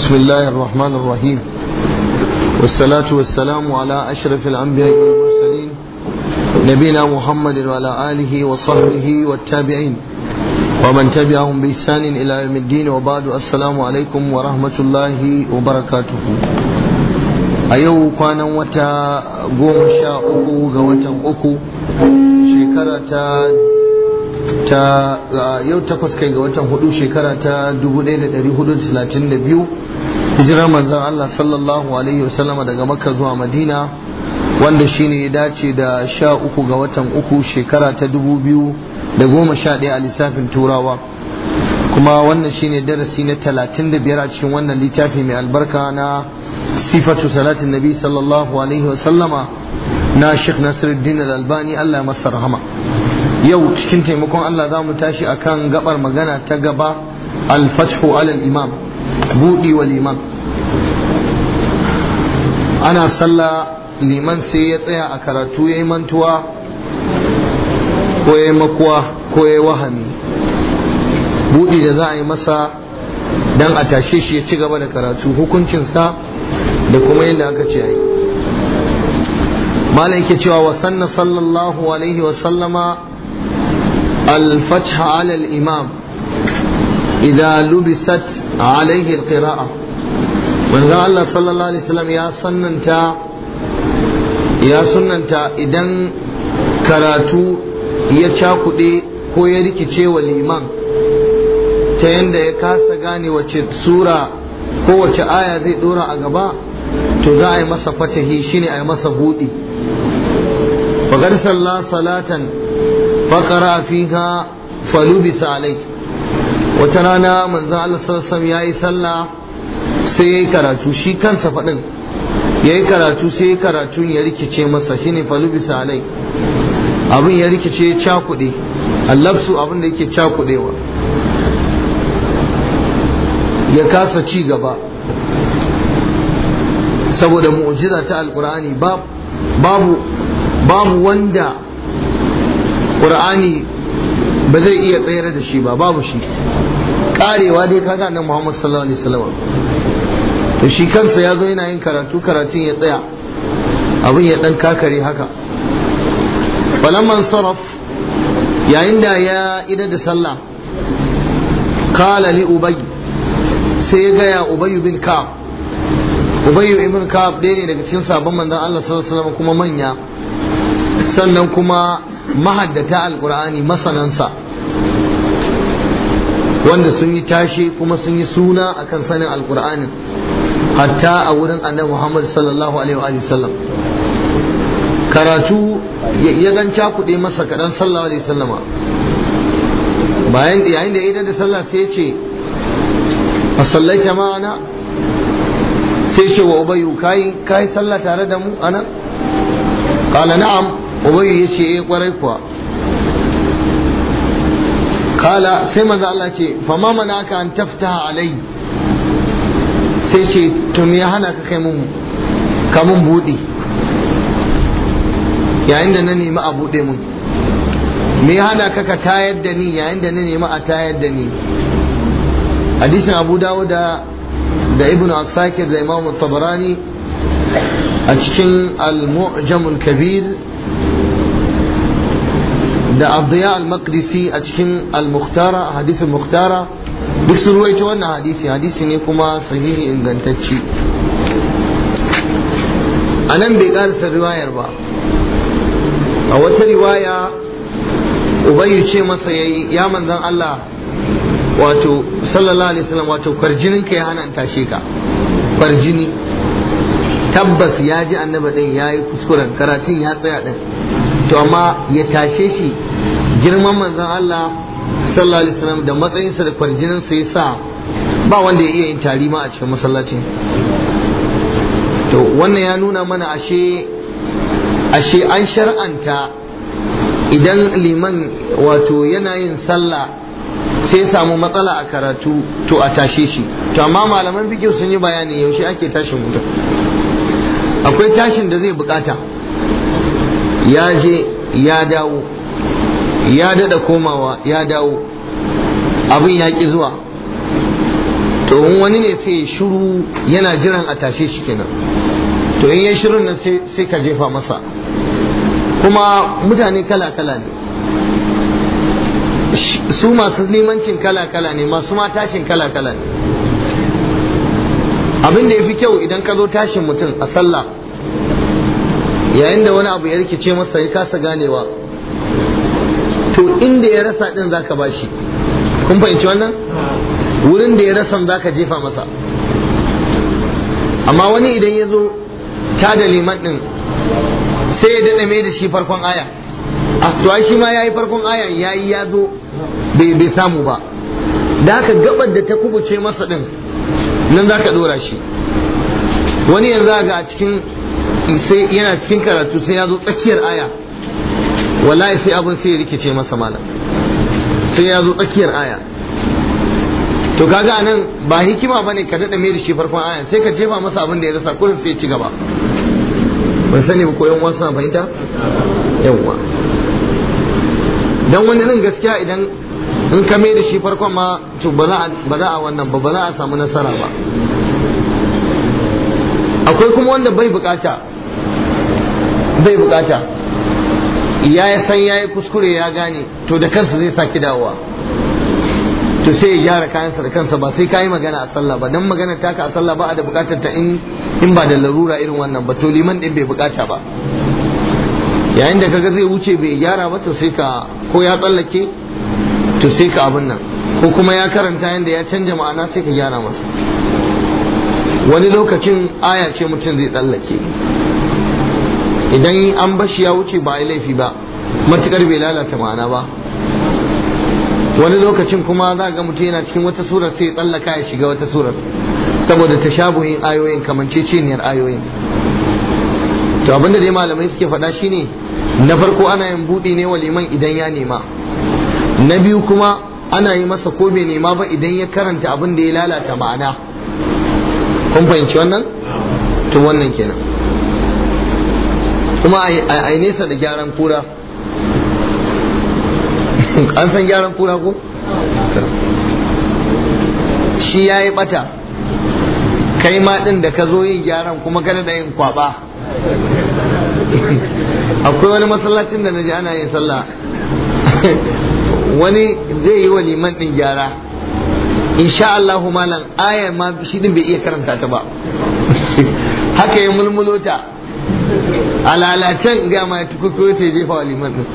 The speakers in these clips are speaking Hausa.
بسم الله الرحمن الرحيم والصلاة والسلام على أشرف الأنبياء والمرسلين نبينا محمد وعلى آله وصحبه والتابعين ومن تبعهم بإحسان إلى يوم الدين وبعد السلام عليكم ورحمة الله وبركاته أيو كان وتا قوم شاء وتا أكو شكرة ta yau takwas kai ga watan hudu shekara ta 1432 hijirar manzon Allah sallallahu alaihi wasallama daga makka zuwa madina wanda shine ya dace da sha uku ga watan uku shekara ta dubu biyu da goma sha ɗaya a lissafin turawa kuma wannan shine darasi na talatin da biyar a cikin wannan littafi mai albarka na sifatu salatin nabi sallallahu alaihi wasallama na sheikh nasiruddin al-albani Allah masa rahama yau cikin taimakon Allah za mu tashi akan gabar magana ta gaba al-fathu alal imam budi wal imam ana sallah liman sai ya tsaya a karatu yayi mantuwa ko yayi makuwa ko yayi wahami budi da za a yi masa dan a tashe shi ya ci gaba da karatu hukuncinsa da kuma yadda aka ce yi malam yake cewa wa sanna sallallahu alaihi wa sallama الفتح على الإمام إذا لبست عليه القراءة من قال الله صلى الله عليه وسلم يا سننتا يا سننتا إذن karatu ya cakuɗe ko ya rikice wa liman ta yadda ya kasa gane wace sura ko wace aya zai ɗora a gaba to za a yi masa fatahi shine a yi masa buɗi faƙar sallah salatan فقرأ فيها فلبس عليه وترانا من ذا الله صلى الله عليه وسلم ياي صلى sai karatu shi kansa faɗin ya yi karatu sai karatu ya rikice masa shine falubisa alai abin ya rikice ya cakuɗe allafsu abin da yake cakuɗewa ya kasa ci gaba saboda mu'jiza ta alkur'ani babu babu wanda Qur'ani ba zai iya tsayar da shi ba babu shi karewa dai kaga nan Muhammad sallallahu alaihi wasallam to shi kansa ya zo yana yin karatu karatun ya tsaya abin ya dan kakare haka falamman saraf yayin da ya ida da sallah kala li ubay sai ya gaya ubay bin ka'ab ubay ibn ka'ab ɗaya ne daga cikin sabon manzon Allah sallallahu alaihi wasallam kuma manya sannan kuma mahaddata alkur'ani masanansa wanda sun yi tashe kuma sun yi suna akan sanin alkur'anin hatta a wurin annabi Muhammad sallallahu alaihi wa sallam karatu ya gan cakuɗe masa kaɗan sallallahu alaihi sallama bayan yayin da idan da sallah sai ce a sallaita ma'ana sai ce wa ubayu kai kai sallah tare da mu ana qala na'am ubayu ya ce eh kwarai kuwa kala sai maza Allah ce fama mana aka an tafta alai sai ce to me ya hana ka kai mun ka mun buɗe yayin da na nemi a buɗe mun me ya hana ka ka tayar da ni yayin da na nemi a tayar da ni hadisin abu dawuda da ibnu asakir da imam tabarani a cikin al-mu'jamul kabir da abdiya al-maqdisi a cikin al-mukhtara hadisin mukhtara duk sun ruwaito wannan hadisi hadisi ne kuma sahihi ingantacci a nan bai karasa riwayar ba a wata riwaya ubayyu ce masa yayi ya manzan Allah wato sallallahu alaihi wasallam wato kwarjinin ka ya hana in tashe ka kwarjini tabbas ya ji annaba din ya yi kuskuren karatun ya tsaya din to amma ya tashe shi girman manzon Allah sallallahu alaihi wasallam da matsayinsa da kwarjinin sa yasa ba wanda ya iya yin tari ma a cikin masallacin to wannan ya nuna mana ashe ashe an shar'anta idan liman wato yana yin sallah sai samu matsala a karatu to a tashe shi to amma malaman bikin sun yi bayani yaushe ake tashin mutum akwai tashin da zai bukata ya je ya dawo ya dada komawa ya dawo abin ya ƙi zuwa to in wani ne sai shiru yana jiran a tashe shi kenan to in ya shirun nan sai ka jefa masa kuma mutane kala-kala ne su masu limancin kala-kala ne masu ma tashin kala-kala ne abin da ya fi kyau idan ka zo tashin mutum a sallah yayin da wani abu ya rikice masa ya kasa ganewa to inda ya rasa din zaka bashi kun fahimci wannan wurin da ya rasa zaka jefa masa amma wani idan ya zo ta da liman din sai ya daɗa mai da shi farkon aya a to shi ma ya yi farkon aya ya yi ya zo bai samu ba da haka gabar da ta kubuce masa din nan za ka ɗora shi wani yanzu ga a cikin sai yana cikin karatu sai ya zo tsakiyar aya wallahi sai abin sai ya rikice masa malam sai ya zo tsakiyar aya to kaga anan ba hikima bane ka daɗa mai da shi farkon aya sai ka jefa masa abin da ya rasa kullum sai ya ci gaba ban sani ba ko yan wasu na fahimta yawwa dan wani nan gaskiya idan in ka mai da shi farkon ma to ba za a wannan ba ba za a samu nasara ba akwai kuma wanda bai bukata bai bukata ya san ya yi kuskure ya gane to da kansa zai saki dawowa to sai ya gyara kayansa da kansa ba sai ka yi magana a sallah ba dan magana taka a sallah ba a da bukatar ta in in ba da larura irin wannan ba to liman din bai bukata ba yayin da kaga zai wuce bai gyara ba to sai ka ko ya tsallake to sai ka abin nan ko kuma ya karanta yanda ya canja ma'ana sai ka gyara masa wani lokacin aya ce mutum zai tsallake idan an bashi ya wuce ba a yi laifi ba matukar bai lalata ma'ana ba wani lokacin kuma za ga mutum yana cikin wata surar sai ya tsallaka ya shiga wata surar saboda tashabuhin ayoyin kamanceceniyar ayoyin to abinda dai malamai suke faɗa shine na farko ana yin buɗi ne wa liman idan ya nema na biyu kuma ana yi masa ko bai nema ba idan ya karanta abin da ya lalata ma'ana kun fahimci wannan to wannan kenan kuma a yi nesa da gyaran kura an san gyaran kura ko shi ya yi bata kai ma din da ka zo yin gyaran kuma kada da yin kwaba akwai wani masallacin da na ji ana yin sallah wani zai yi wa liman din gyara insha Allah malam ayar ma shi din bai iya karanta ta ba haka ya mulmulo ta a lalacen ga ma tukuku ce jefa wa liman din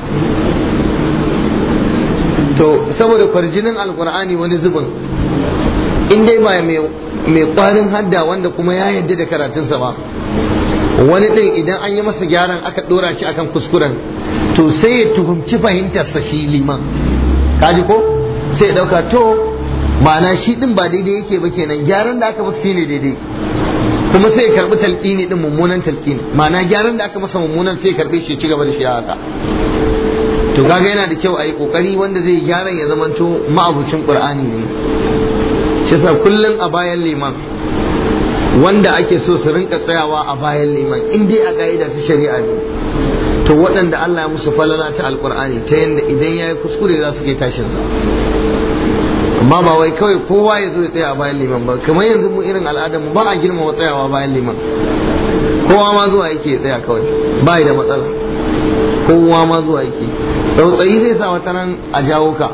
to saboda kwarjinin alkur'ani wani zubin in dai ba mai kwarin hadda wanda kuma ya yadda da karatunsa ba wani ɗin idan an yi masa gyaran aka ɗora shi akan kuskuren to sai ya tuhumci fahimtarsa shi liman kaji ko sai ya ɗauka to ma'ana shi ɗin ba daidai yake ba kenan gyaran da aka masa shi ne daidai kuma sai ya karɓi talƙini ɗin mummunan talƙini ma'ana gyaran da aka masa mummunan sai ya karɓe shi ya ci gaba da shi haka to kaga yana da kyau a yi kokari wanda zai gyara ya zamanto ma'abucin qur'ani ne shi yasa kullum a bayan liman wanda ake so su rinka tsayawa a bayan liman in dai a ka'ida ta shari'a ne to waɗanda Allah ya musu falala ta alqur'ani ta yanda idan yayi kuskure za su ke tashin sa amma ba wai kawai kowa ya zo ya tsaya a bayan liman ba kamar yanzu mu irin al'adar mu ba a girmama tsayawa bayan liman kowa ma zuwa yake tsaya kawai ba da matsala kowa ma zuwa yake tsautsayi zai sa wata nan a jawo ka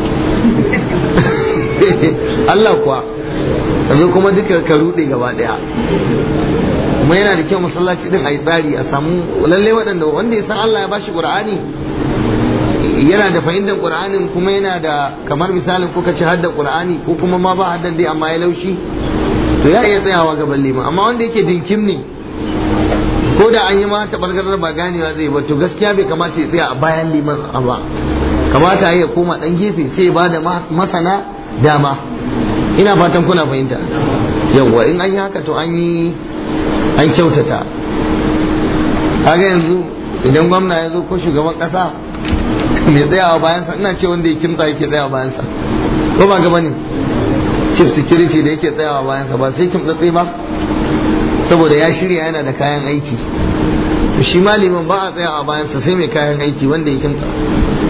Allah kuwa yanzu kuma duka ka rude gaba daya kuma yana da kyau masallaci din a yi tsari a samu lalle waɗanda wanda ya san Allah ya bashi Qur'ani yana da fahimtar Qur'anin kuma yana da kamar misalin kuka ci haddan Qur'ani ko kuma ma ba haddan dai amma ya laushi to ya iya tsayawa gaban liman amma wanda yake dinkim ne ko da an yi ma tabargarar ba ganewa zai ba to gaskiya bai kamata ya tsaya a bayan liman ba kamata ya koma dan gefe sai ba da masana dama ina fatan kuna fahimta yawwa in an yi haka to an yi an kyautata kaga yanzu idan gwamna ya zo ko shugaban kasa mai tsayawa bayansa ina ce wanda ya kimta yake tsayawa bayansa ko ba gaba ne chief security da yake tsayawa bayansa ba sai kimtsatsi ba saboda ya shirya yana da kayan aiki shi malimin ba a tsaya a bayansa sai mai kayan aiki wanda ya kimta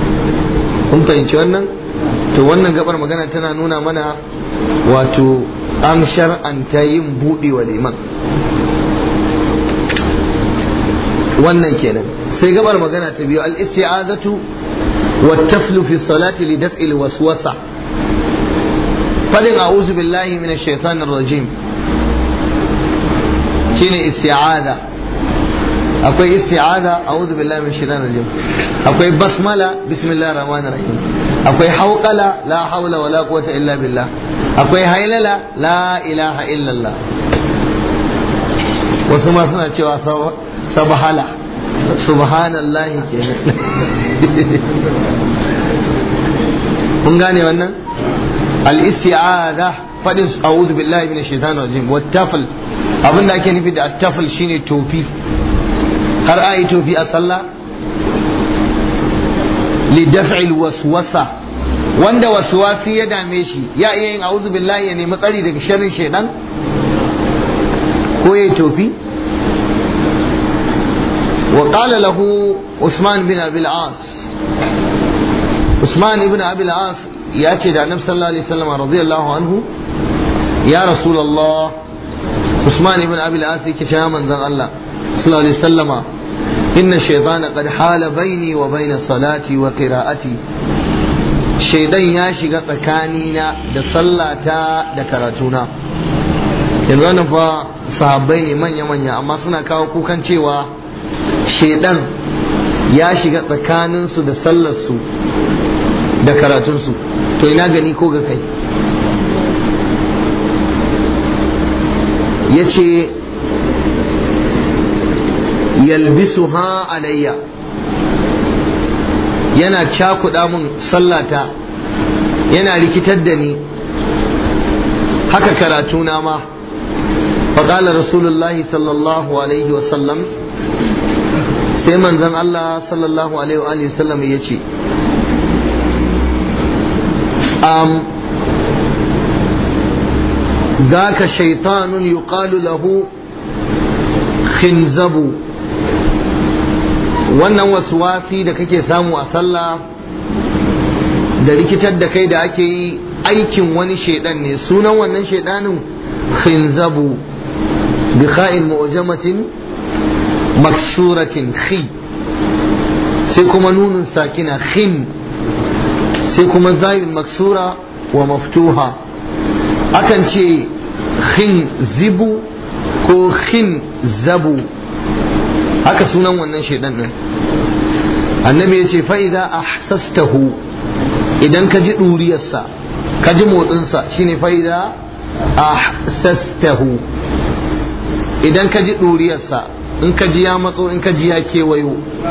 kun fahimci wannan to wannan gabar magana tana nuna mana wato an shar'anta yin buɗe wa liman wannan kenan sai gabar magana ta biyu al-isti'azatu wa taflu fi salati li daf'il waswasa fadin a'udhu billahi minash shaitanir rajim shine isti'aza akwai isti'aza a'udhu billahi minash shaitanir rajim akwai basmala bismillahir rahmanir rahim akwai hauqala la hawla wala quwwata illa billah akwai hailala la ilaha illallah wasu ma suna cewa sabhala subhanallah kenan kun gane wannan al-isti'aza fadin a'udhu billahi minash shaitanir rajim wat tafl abinda ake nufi da at-tafl shine tofi har ayi tofi a sallah li daf'il waswasa wanda waswasi ya dame shi ya iya yin a'udhu billahi ya nemi tsari daga sharrin shaitan ko yayi tofi وقال له عثمان بن ابي العاص عثمان بن ابي العاص ياتي الى النبي صلى الله عليه وسلم رضي الله عنه يا رسول الله عثمان بن ابي العاص كشا من الله صلى الله عليه وسلم ان الشيطان قد حال بيني وبين صلاتي وقراءتي shaidan ya shiga tsakanina da sallata da karatuna yanzu wannan fa sahabbai ne manya-manya amma suna kawo kukan cewa shaidan ya shiga tsakaninsu da sallarsu da karatunsu to ina gani ko ga kai ya ce yalbisu ha alayya yana cakuɗa mun sallata yana rikitar da ni haka karatuna ma faƙalar rasulullahi sallallahu alaihi wasallam sai manzon Allah sallallahu alaihi wa sallam ya ce um, ذاك شيطان يقال له خنزب wannan waswasi da kake samu a sallah da rikitar da kai da ake yi aikin wani shaidan ne sunan wannan shaidanin khinzabu bi kha'in mu'jamatin maksuratin khi sai kuma nunun sakina khin sai kuma zayin maksura wa maftuha akan ce khin zibu ko khin zabu haka sunan wannan shaidan din annabi ya ce fa'iza ahsastahu idan ka ji ɗuriyarsa ka ji motsinsa shine fa'iza ahsastahu idan ka ji ɗuriyarsa in ka ji ya matso in ka ji ya kewayo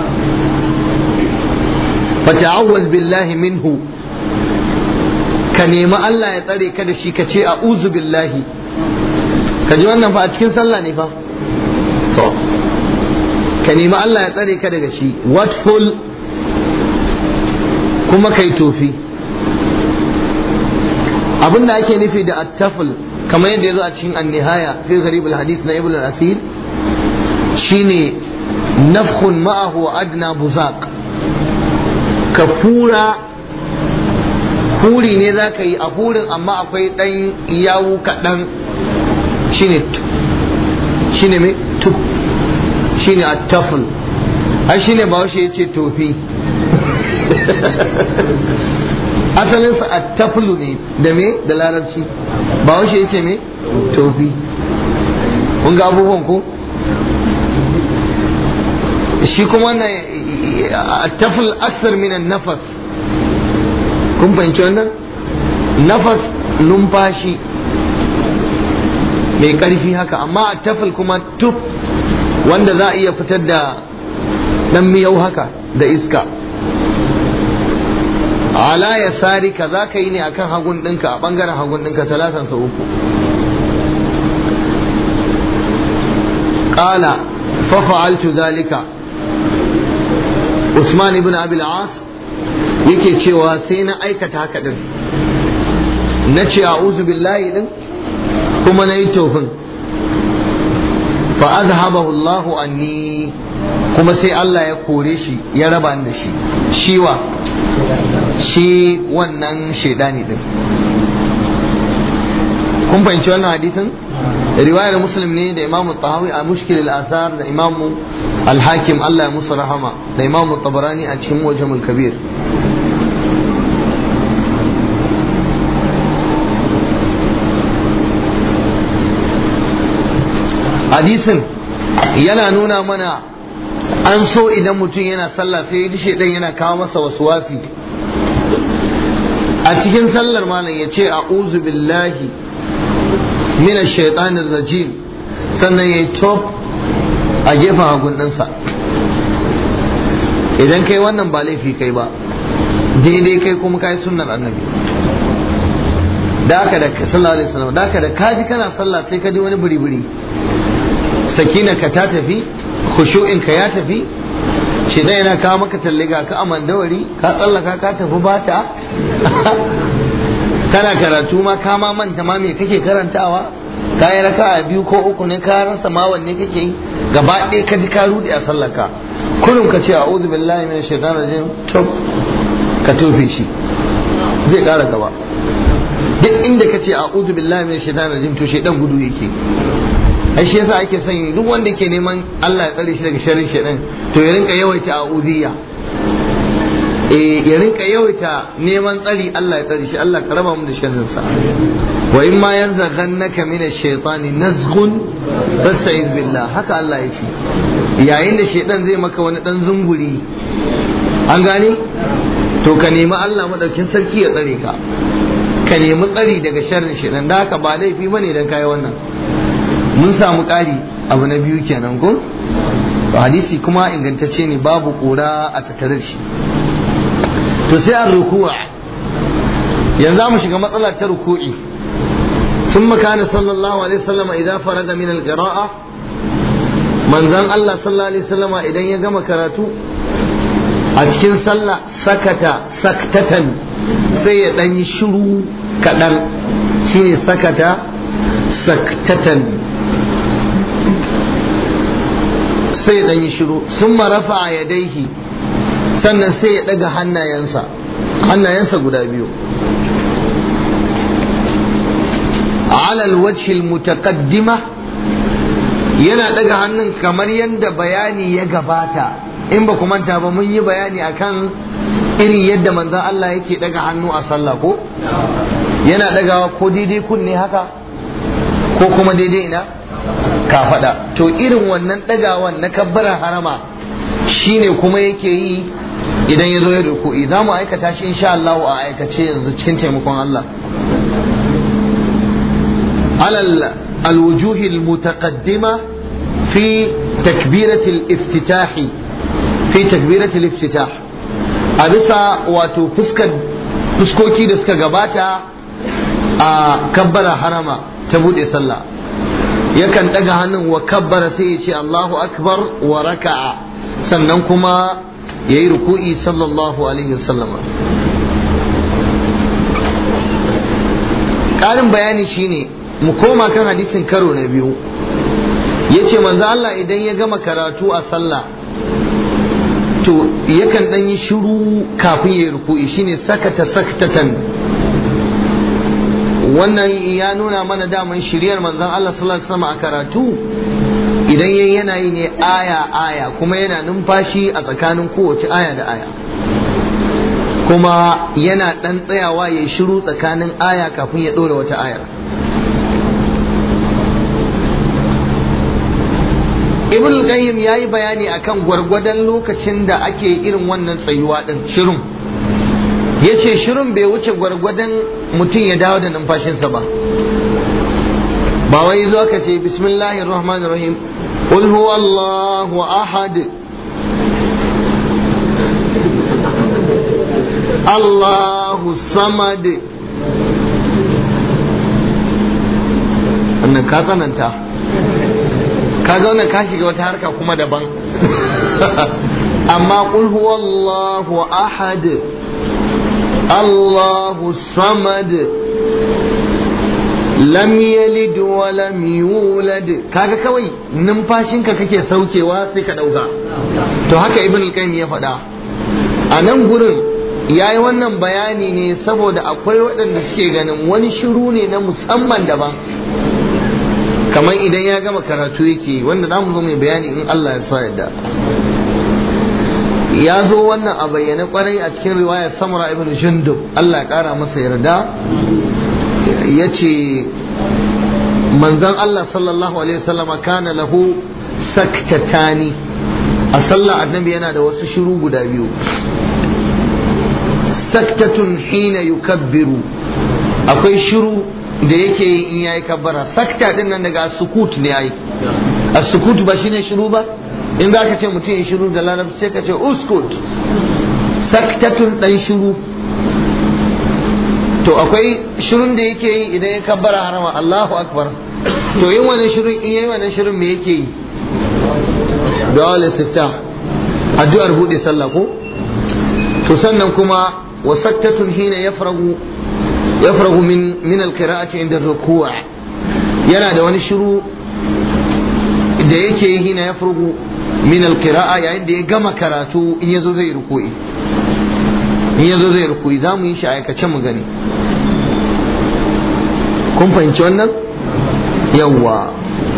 fata'awwaz billahi minhu ka nemi Allah ya tsare ka da shi ka ce a'udhu billahi ka ji wannan fa a cikin sallah ne fa so ka nemi Allah ya tsare ka daga shi watful kuma kai tofi abin da ake nufi da attaful kamar yadda ya zo a cikin annihaya fi gharib hadith na ibn al-asir shine nafkhun ma'ahu adna buzaq ka fura huri ne za ka yi a hurin amma akwai ɗan yawu kaɗan shine shine mai tuk shine attaful ai shine ba ya ce tofi asalinsa attafulu ne da me da larabci ba ya ce me tofi kun ga abubuwan ko shi kuma na attaful aksar minan nafas kun fahimci wannan nafas numfashi mai ƙarfi haka amma attaful kuma tuf wanda za a iya fitar da ɗan miyau haka da iska ala ya sari ka za ka yi ne akan hagun ɗinka a ɓangaren hagun ɗinka talatan sau uku ƙala fafa'altu zalika usman ibn abil as yake cewa sai na aikata haka ɗin na ce a'udhu billahi ɗin kuma na yi tofin fa azhabahu Allahu anni kuma sai Allah ya kore shi ya raba da shi shiwa shi wannan shaidani din kun fahimci wannan hadisin riwayar muslim ne da imamu tahawi a mushkil al-asar da imamu al-hakim Allah ya musu rahama da imamu tabarani a cikin mujamul kabir hadisin yana nuna mana an so idan mutum yana sallah sai ya dishe dan yana kawo masa wasuwasi a cikin sallar malam ya ce a'udhu billahi mina shaitanin rajim sannan ya yi top a gefen hagun ɗinsa idan kai wannan ba laifi kai ba daidai kai kuma kai sunnar annabi da aka da sallallahu alaihi wasallam da aka da kaji kana sallah sai ka ji wani buri-buri sakina ka ta tafi khushu'in ka ya tafi shi dai yana kawo maka talliga ka amandawari ka tsallaka ka tafi bata kana karatu ma ka ma manta ma me kake karantawa ka yi raka a biyu ko uku ne ka rasa ma wanne kake yi gaba ɗaya ka ji ka rudi a sallaka kullum ka ce a'udhu billahi minash shaitanir rajim to ka tofe shi zai ƙara gaba duk inda ka ce a'udhu billahi minash shaitanir rajim to shaitan gudu yake ai shi yasa ake son duk wanda ke neman Allah ya tsare shi daga sharrin shaitan to ya rinka yawaita a'udhiyya ya rinka yawaita neman tsari Allah ya tsari shi Allah ka raba mu da sharrin sa wa in ma yanzaghannaka min ash-shaytani nazghun fasta'iz billah haka Allah ya ce yayin da shaytan zai maka wani dan zunguri an gane to ka nemi Allah madaukin sarki ya tsare ka ka nemi tsari daga sharrin shaytan da haka ba laifi bane dan kai wannan mun samu ƙari abu na biyu kenan ko to hadisi kuma ingantacce ne babu kura a tattare da shi to sai an rukuwa yanzu mu shiga matsala ta ruku'i ثم كان صلى الله عليه وسلم إذا فرغ من القراءة من زان الله صلى الله عليه وسلم إذا يقام كراتو أتكين صلى سكت سكتة سيدن شرو كدن شيء سكت سكتة سيدن شرو ثم رفع يديه sannan sai ya ɗaga hannayensa hannayensa guda biyu alal wajhil mutaqaddima yana ɗaga hannun kamar yadda bayani ya gabata in ba ku manta ba mun yi bayani akan irin yadda manzon Allah yake ɗaga hannu a sallah ko yana ɗagawa ko daidai kunne haka ko kuma daidai ina ka faɗa to irin wannan ɗagawan na kabbara harama shine kuma yake yi idan ya zo ya ruku'i za mu aikata shi insha Allah a aikace yanzu cikin taimakon Allah alal alwujuh almutaqaddima fi takbirat aliftitah fi takbirat aliftitah a bisa wato fuskar fuskoki da suka gabata a kabbara harama ta bude sallah yakan daga hannun wa kabbara sai ya ce Allahu akbar wa raka'a sannan kuma ya yi ruku'i sallallahu alaihi wasallam ƙarin bayani shine mu koma kan hadisin karo na biyu ya ce manzo Allah idan ya gama karatu a sallah to yakan ɗan yi shiru kafin ya yi ruku'i shine sakata sakatatan wannan ya nuna mana daman shiryar manzon Allah sallallahu alaihi wasallam a karatu idan yayi yana yi ne aya aya kuma yana numfashi a tsakanin kowace aya da aya kuma yana ɗan tsayawa ya shiru tsakanin aya kafin ya ɗora wata ayar ibn al-qayyim yayi bayani akan gwargwadon lokacin da ake irin wannan tsayuwa din shirin yace shirin bai wuce gwargwadon mutum ya dawo da numfashinsa ba ba wai zo ka ce bismillahir rahmanir rahim qul huwallahu ahad Allahu samad wannan ka tsananta kaga wannan ka shiga wata harka kuma daban amma qul huwallahu ahad Allahu samad lam yalid wa lam yulad kaga kawai numfashinka kake saukewa sai ka dauka to haka ibn al-qayyim ya faɗa a nan gurin ya yi wannan bayani ne saboda akwai waɗanda suke ganin wani shiru ne na musamman daban kamar idan ya gama karatu yake wanda za mu zo mai bayani in Allah ya sa yadda ya zo wannan a bayyane kwarai a cikin riwayar samura ibn jundub Allah ya kara masa yarda ya ce manzon Allah sallallahu alaihi wasallama kana lahu saktatani a sallah annabi yana da wasu shiru guda biyu saktatun hina yukabbiru akwai shiru da yake yi in yayi kabbara sakta din nan daga sukut ne yayi as-sukut ba shine shiru ba in za ka ce mutum ya shiru da larabci sai ka ce uskut saktatun dan shiru to akwai shirun da yake yi idan ya kabbara harama Allahu akbar to yin wannan shirun in yayi wannan shirun me yake yi du'a al-istiftah addu'ar bude sallah ko to sannan kuma wa saktatun hina yafragu yafragu min min al-qira'ati inda ruku' yana da wani shiru da yake yi hina yafragu min al-qira'a yayin da ya gama karatu in yazo zai ruku'i in yazo zai ruku'i za mu yi shi aikace mu gani kun fahimci wannan yawwa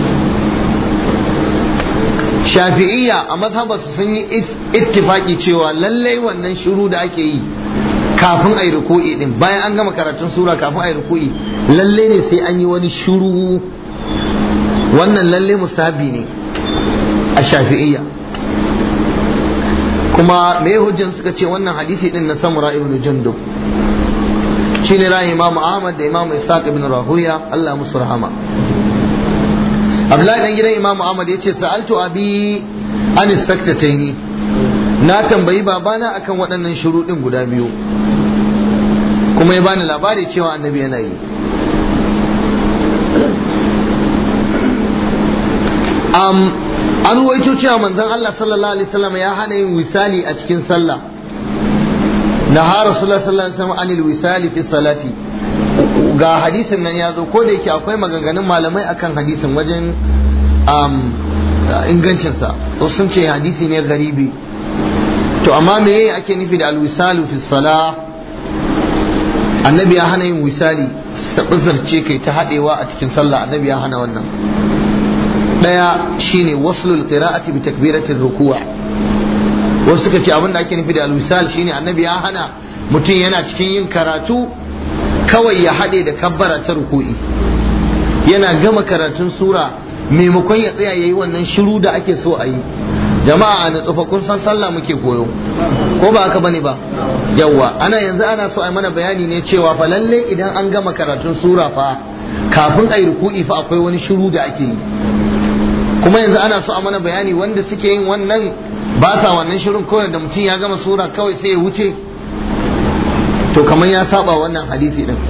shafi'iyya a mazhabarsu sun yi ittifaki cewa lallai wannan shiru da ake yi kafin a yi ruku'i din bayan an gama karatun sura kafin a yi ruku'i lallai ne sai an yi wani shiru wannan lallai musabi ne a shafi'iyya kuma me hujjan suka ce wannan hadisi din na samura ibn jundub shine ra'ayin imam ahmad da imam ishaq ibn rahuya Allah musu rahama Abdullahi dan gidan Imam Ahmad yace sa'altu abi an saktataini na tambayi babana akan waɗannan shuruɗin guda biyu kuma ya bani labari cewa annabi yana yi um, an ruwaito cewa manzon Allah sallallahu alaihi wasallam ya hana yin wisali a cikin sallah na ha rasulullah sallallahu alaihi wasallam anil wisali fi salati ga hadisin nan ya zo ko da yake akwai maganganun malamai akan hadisin wajen ingancinsa wasu sun ce hadisi ne garibi to amma me ake nufi da alwisalu fi sala annabi ya hana yin wisali ce kai ta haɗewa a cikin sallah annabi ya hana wannan ɗaya shine waslul qira'ati bi takbiratir ruku'a wasu suka ce abin da ake nufi da alwisal shine annabi ya hana mutum yana cikin yin karatu kawai ya haɗe da kabbara ta ruku'i yana gama karatun sura maimakon ya tsaya yayi wannan shiru da ake so a yi jama'a na tsofa kun san sallah muke koyo ko ba haka bane ba yawwa ana yanzu ana so a mana bayani ne cewa fa lalle idan an gama karatun sura fa kafin a yi ruku'i fa akwai wani shiru da ake yi kuma yanzu ana so a mana bayani wanda suke yin wannan ba sa wannan shirin kawai da mutum ya gama sura kawai sai ya wuce to kamar ya saba wannan hadisi din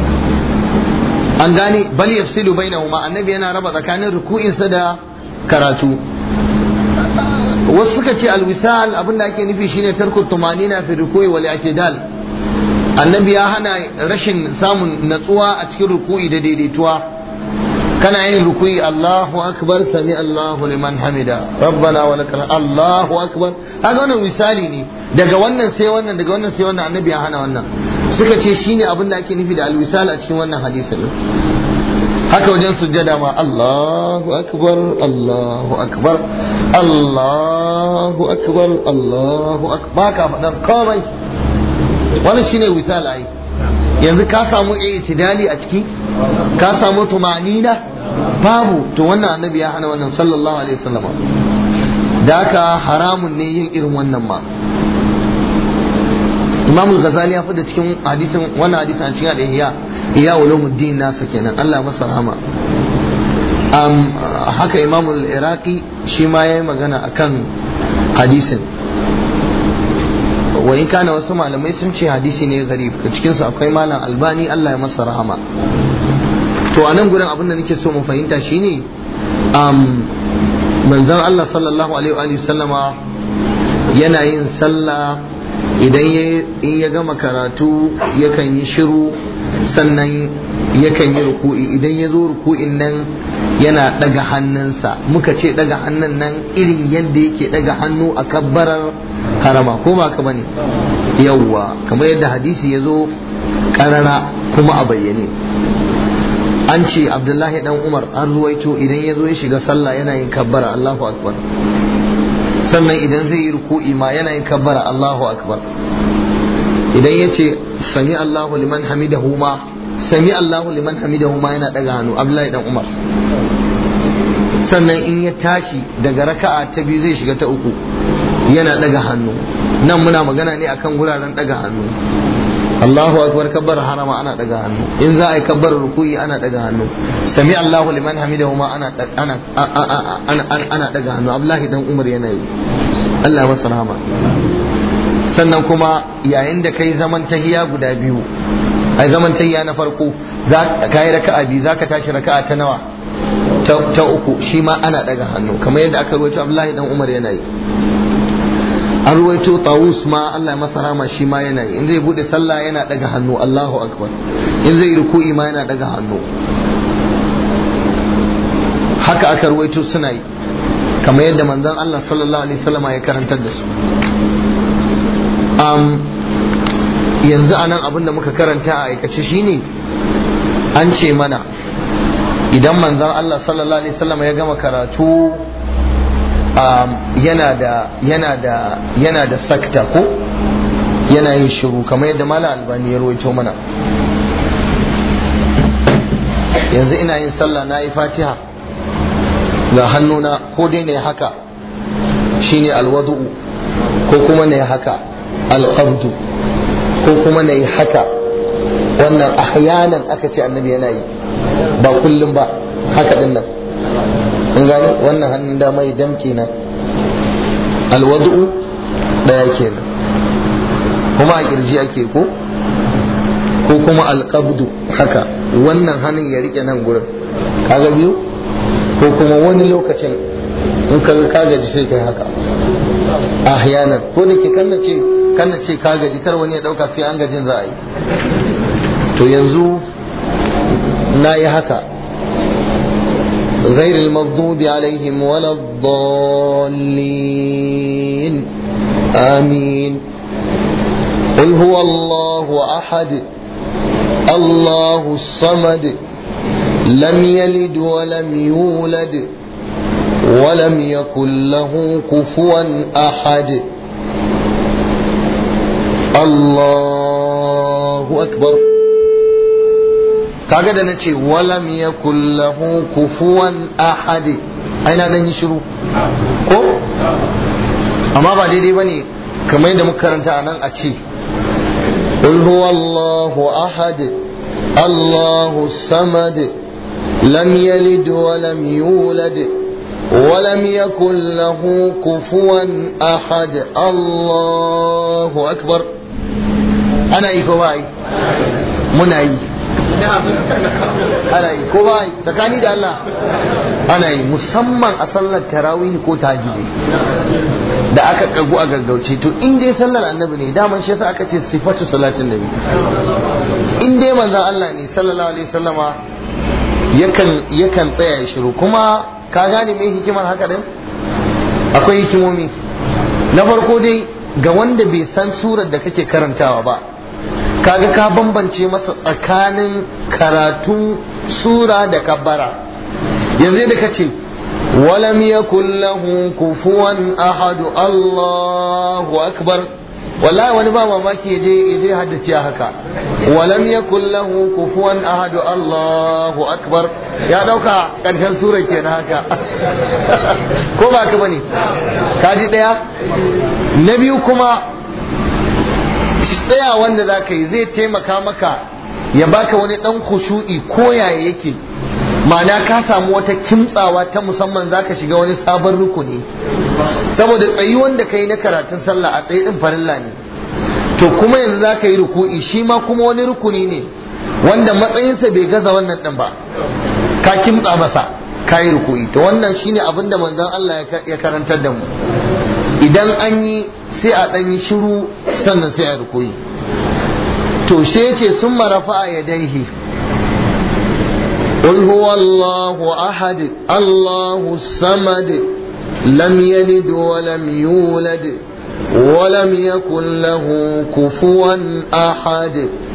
an gane bal yafsilu bainahuma annabi yana raba tsakanin ruku'insa da karatu wasu suka ce alwisal abin da ake nufi shine tarku tumanina fi ruku'i wal i'tidal annabi ya hana rashin samun natsuwa a cikin ruku'i da daidaituwa kana yin ruku'i Allahu akbar sami Allahu liman hamida rabbana wa lakal Allahu akbar haka wannan misali ne daga wannan sai wannan daga wannan sai wannan annabi ya hana wannan suka ce shine abin da ake nufi da alwisal a cikin wannan hadisin haka wajen sujjada ma Allahu akbar Allahu akbar Allahu akbar Allahu akbar ka faɗan komai wannan shine wisal ai yanzu ka samu i'tidali a ciki ka samu tumanina babu to wannan annabi ya hana wannan sallallahu alaihi wasallam da haka haramun ne yin irin wannan ma Imam al-Ghazali ya fada cikin hadisin wannan hadisin a cikin al-Ihya Ihya ulumuddin nasa kenan Allah masa rahama um, haka Imam al-Iraqi shi ma yayi magana akan hadisin wa in kana wasu malamai sun ce hadisi ne garib cikin su akwai malam albani Allah ya masa rahama to a nan gurin abin da nake so mu fahimta shine um, manzon Allah sallallahu alaihi wa sallama yana yin sallah idan in ya gama karatu yakan yi shiru sannan yakan yi ruku'i idan ya zo ruku'in nan yana daga hannunsa muka ce daga hannun nan irin yadda yake daga hannu a kabbarar harama ko ba ka bane yawwa kamar yadda hadisi ya zo karara kuma a bayyane an ce abdullahi dan umar an ruwaito idan ya zo ya shiga sallah yana yin kabbara allahu akbar sannan idan zai yi ruku'i ma yana yin kabbara allahu akbar idan ya ce sami allahu liman hamidahu ma sami allahu liman hamidahu ma yana daga hannu abdullahi dan umar sannan in ya tashi daga raka'a ta biyu zai shiga ta uku yana daga hannu nan muna magana ne akan guraren daga hannu Allahu akbar kabbar harama ana daga hannu in za a yi kabbar ruku'i ana daga hannu sami Allahu liman hamidahu ma ana ana ana ana daga hannu Abdullahi dan Umar yana yi Allah masa rahama sannan kuma yayin da kai zaman tahiya guda biyu ai zaman tahiya na farko za ka yi raka'a biyu zaka tashi raka'a ta nawa ta uku shi ma ana daga hannu kamar yadda aka rawaito Abdullahi dan Umar yana yi an ruwaito tawus ma Allah ya masa rama shi ma yana yi in zai bude sallah yana daga hannu Allahu akbar in zai ruku'i ma yana daga hannu haka aka ruwaito suna yi kamar yadda manzon Allah sallallahu alaihi wasallam ya karantar da su um, yanzu anan abin da muka karanta a aikace shine an ce mana idan manzon Allah sallallahu alaihi wasallam ya gama karatu yana da yana da yana da sakta ko yana yin shiru kamar yadda mala albani ya rawaito mana yanzu ina yin sallah na yi fatiha ga hannuna ko dai ne haka shine alwadu ko kuma ne haka alqabdu ko kuma ne haka wannan ahyanan aka ce annabi yana yi ba kullum ba haka din nan in gane wannan hannun dama ya damke na alwadu daya kenan kuma a kirji ake ko ko kuma alqabdu haka wannan hannun ya rike nan gurin kaga biyu ko kuma wani lokacin in ka ka gaji sai kai haka ahyanan ko da ke kanna ce kanna ce ka gaji kar wani ya dauka sai an gajin za a yi to yanzu na yi haka غير المغضوب عليهم ولا الضالين آمين قل هو الله أحد الله الصمد لم يلد ولم يولد ولم يكن له كفوا أحد الله أكبر kaga da nace walam yakul lahu kufuwan ahad aina dan yi shiru ko amma ba daidai bane kamar yadda muka karanta anan a ce qul huwallahu ahad allahu samad lam yalid wa lam yulad ولم يكن له كفوا أحد الله أكبر أنا إيكو باي منعي ana yi ko ba tsakani da Allah ana yi musamman a sallar tarawih ko tahajjudi da aka kagu a gaggauce to in dai sallar annabi ne daman shi yasa aka ce sifatu salatin nabi in dai manzon Allah ne sallallahu alaihi wasallama yakan yakan tsaya ya shiru kuma ka gane me hikimar haka din akwai hikimomi na farko dai ga wanda bai san surar da kake karantawa ba kaga ka bambance masa tsakanin karatun sura da kabbara yanzu da kace walam yakul lahu kufuwan ahadu Allahu akbar wallahi wani ba mamaki yaje yaje haddace haka walam yakul lahu kufuwan ahadu Allahu akbar ya dauka karshen sura kenan haka ko ba ka bane kaji daya na biyu kuma tsaya wanda za ka yi zai taimaka maka ya baka wani dan kushu'i ko yaya yake ma'ana ka samu wata kimtsawa ta musamman za ka shiga wani sabon rukuni saboda tsayi wanda ka yi na karatun sallah a tsaye din farilla ne to kuma yanzu za ka yi ruku'i shi ma kuma wani rukuni ne wanda matsayinsa bai gaza wannan din ba ka kimtsa masa ka yi ruku'i to wannan shine abin da manzon Allah ya karantar da mu idan an yi sai a ɗan yi shiru sannan sai a rukuyi to sai ya ce sun marafa a yadaihi قل هو الله أحد الله الصمد لم يلد ولم يولد ولم يكن له كفوا أحد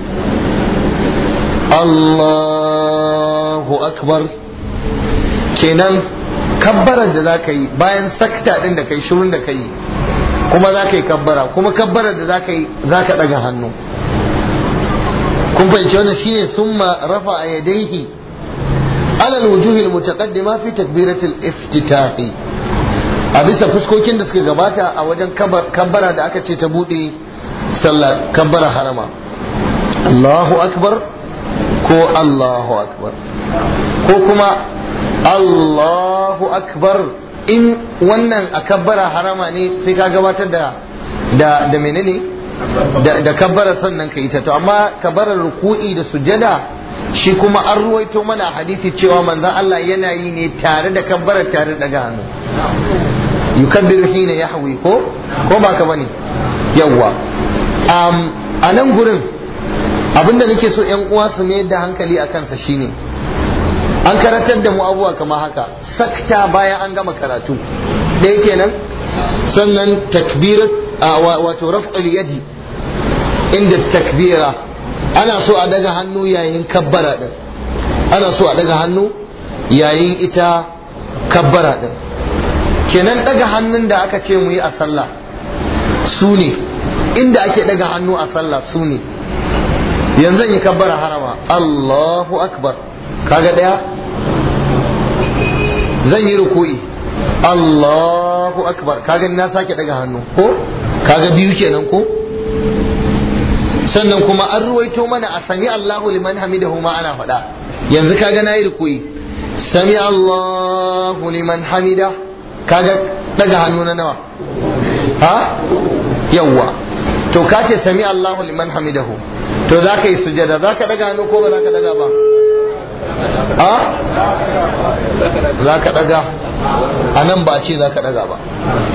الله أكبر kenan kabbarar da za ka yi bayan sakta ɗin da kai shirin da ka yi kuma za ka yi kabbara kuma kabbarar da za ka yi za ka ɗaga hannu kun fahimci wannan shine summa rafa a yadaihi alal wujuhil mutaqaddima fi takbiratul iftitahi a bisa fuskokin da suka gabata a wajen kabbara da aka ce ta bude sallah kabbara harama Allahu akbar ko Allahu akbar ko kuma Allahu akbar in wannan a kabbara harama ne sai ka gabatar da da da menene da, da kabbara sannan ka yi ta to amma kabbarar ruku'i da sujada shi kuma an ruwaito mana hadisi cewa manzon Allah yana yi ne tare da kabbarar tare da hannu yukabbiru hina yahwi ko ko ba ka bane yawwa um, a nan gurin abinda nake so yan uwa su mayar da hankali a kansa shine an karatar da mu abubuwa kamar haka sakta bayan an gama karatu ɗaya kenan sannan takbirat wato raf'ul yadi inda takbira ana so a daga hannu yayin kabbara din ana so a daga hannu yayin ita kabbara din kenan daga hannun da aka ce mu yi a sallah su ne inda ake daga hannu a sallah su ne yanzu yi kabbara harama Allahu akbar kaga daya zan yi ruku'i Allahu akbar kaga na sake daga hannu ko kaga biyu kenan ko sannan kuma an ruwaito mana a sami Allahu liman hamidahu ma ana faɗa yanzu kaga na yi ruku'i sami Allahu liman hamida kaga daga hannu na nawa ha yawwa to ka ce sami Allahu liman hamidahu to za ka yi sujada za ka daga hannu ko ba za ka daga ba a za ka daga a nan ba ce za ka daga ba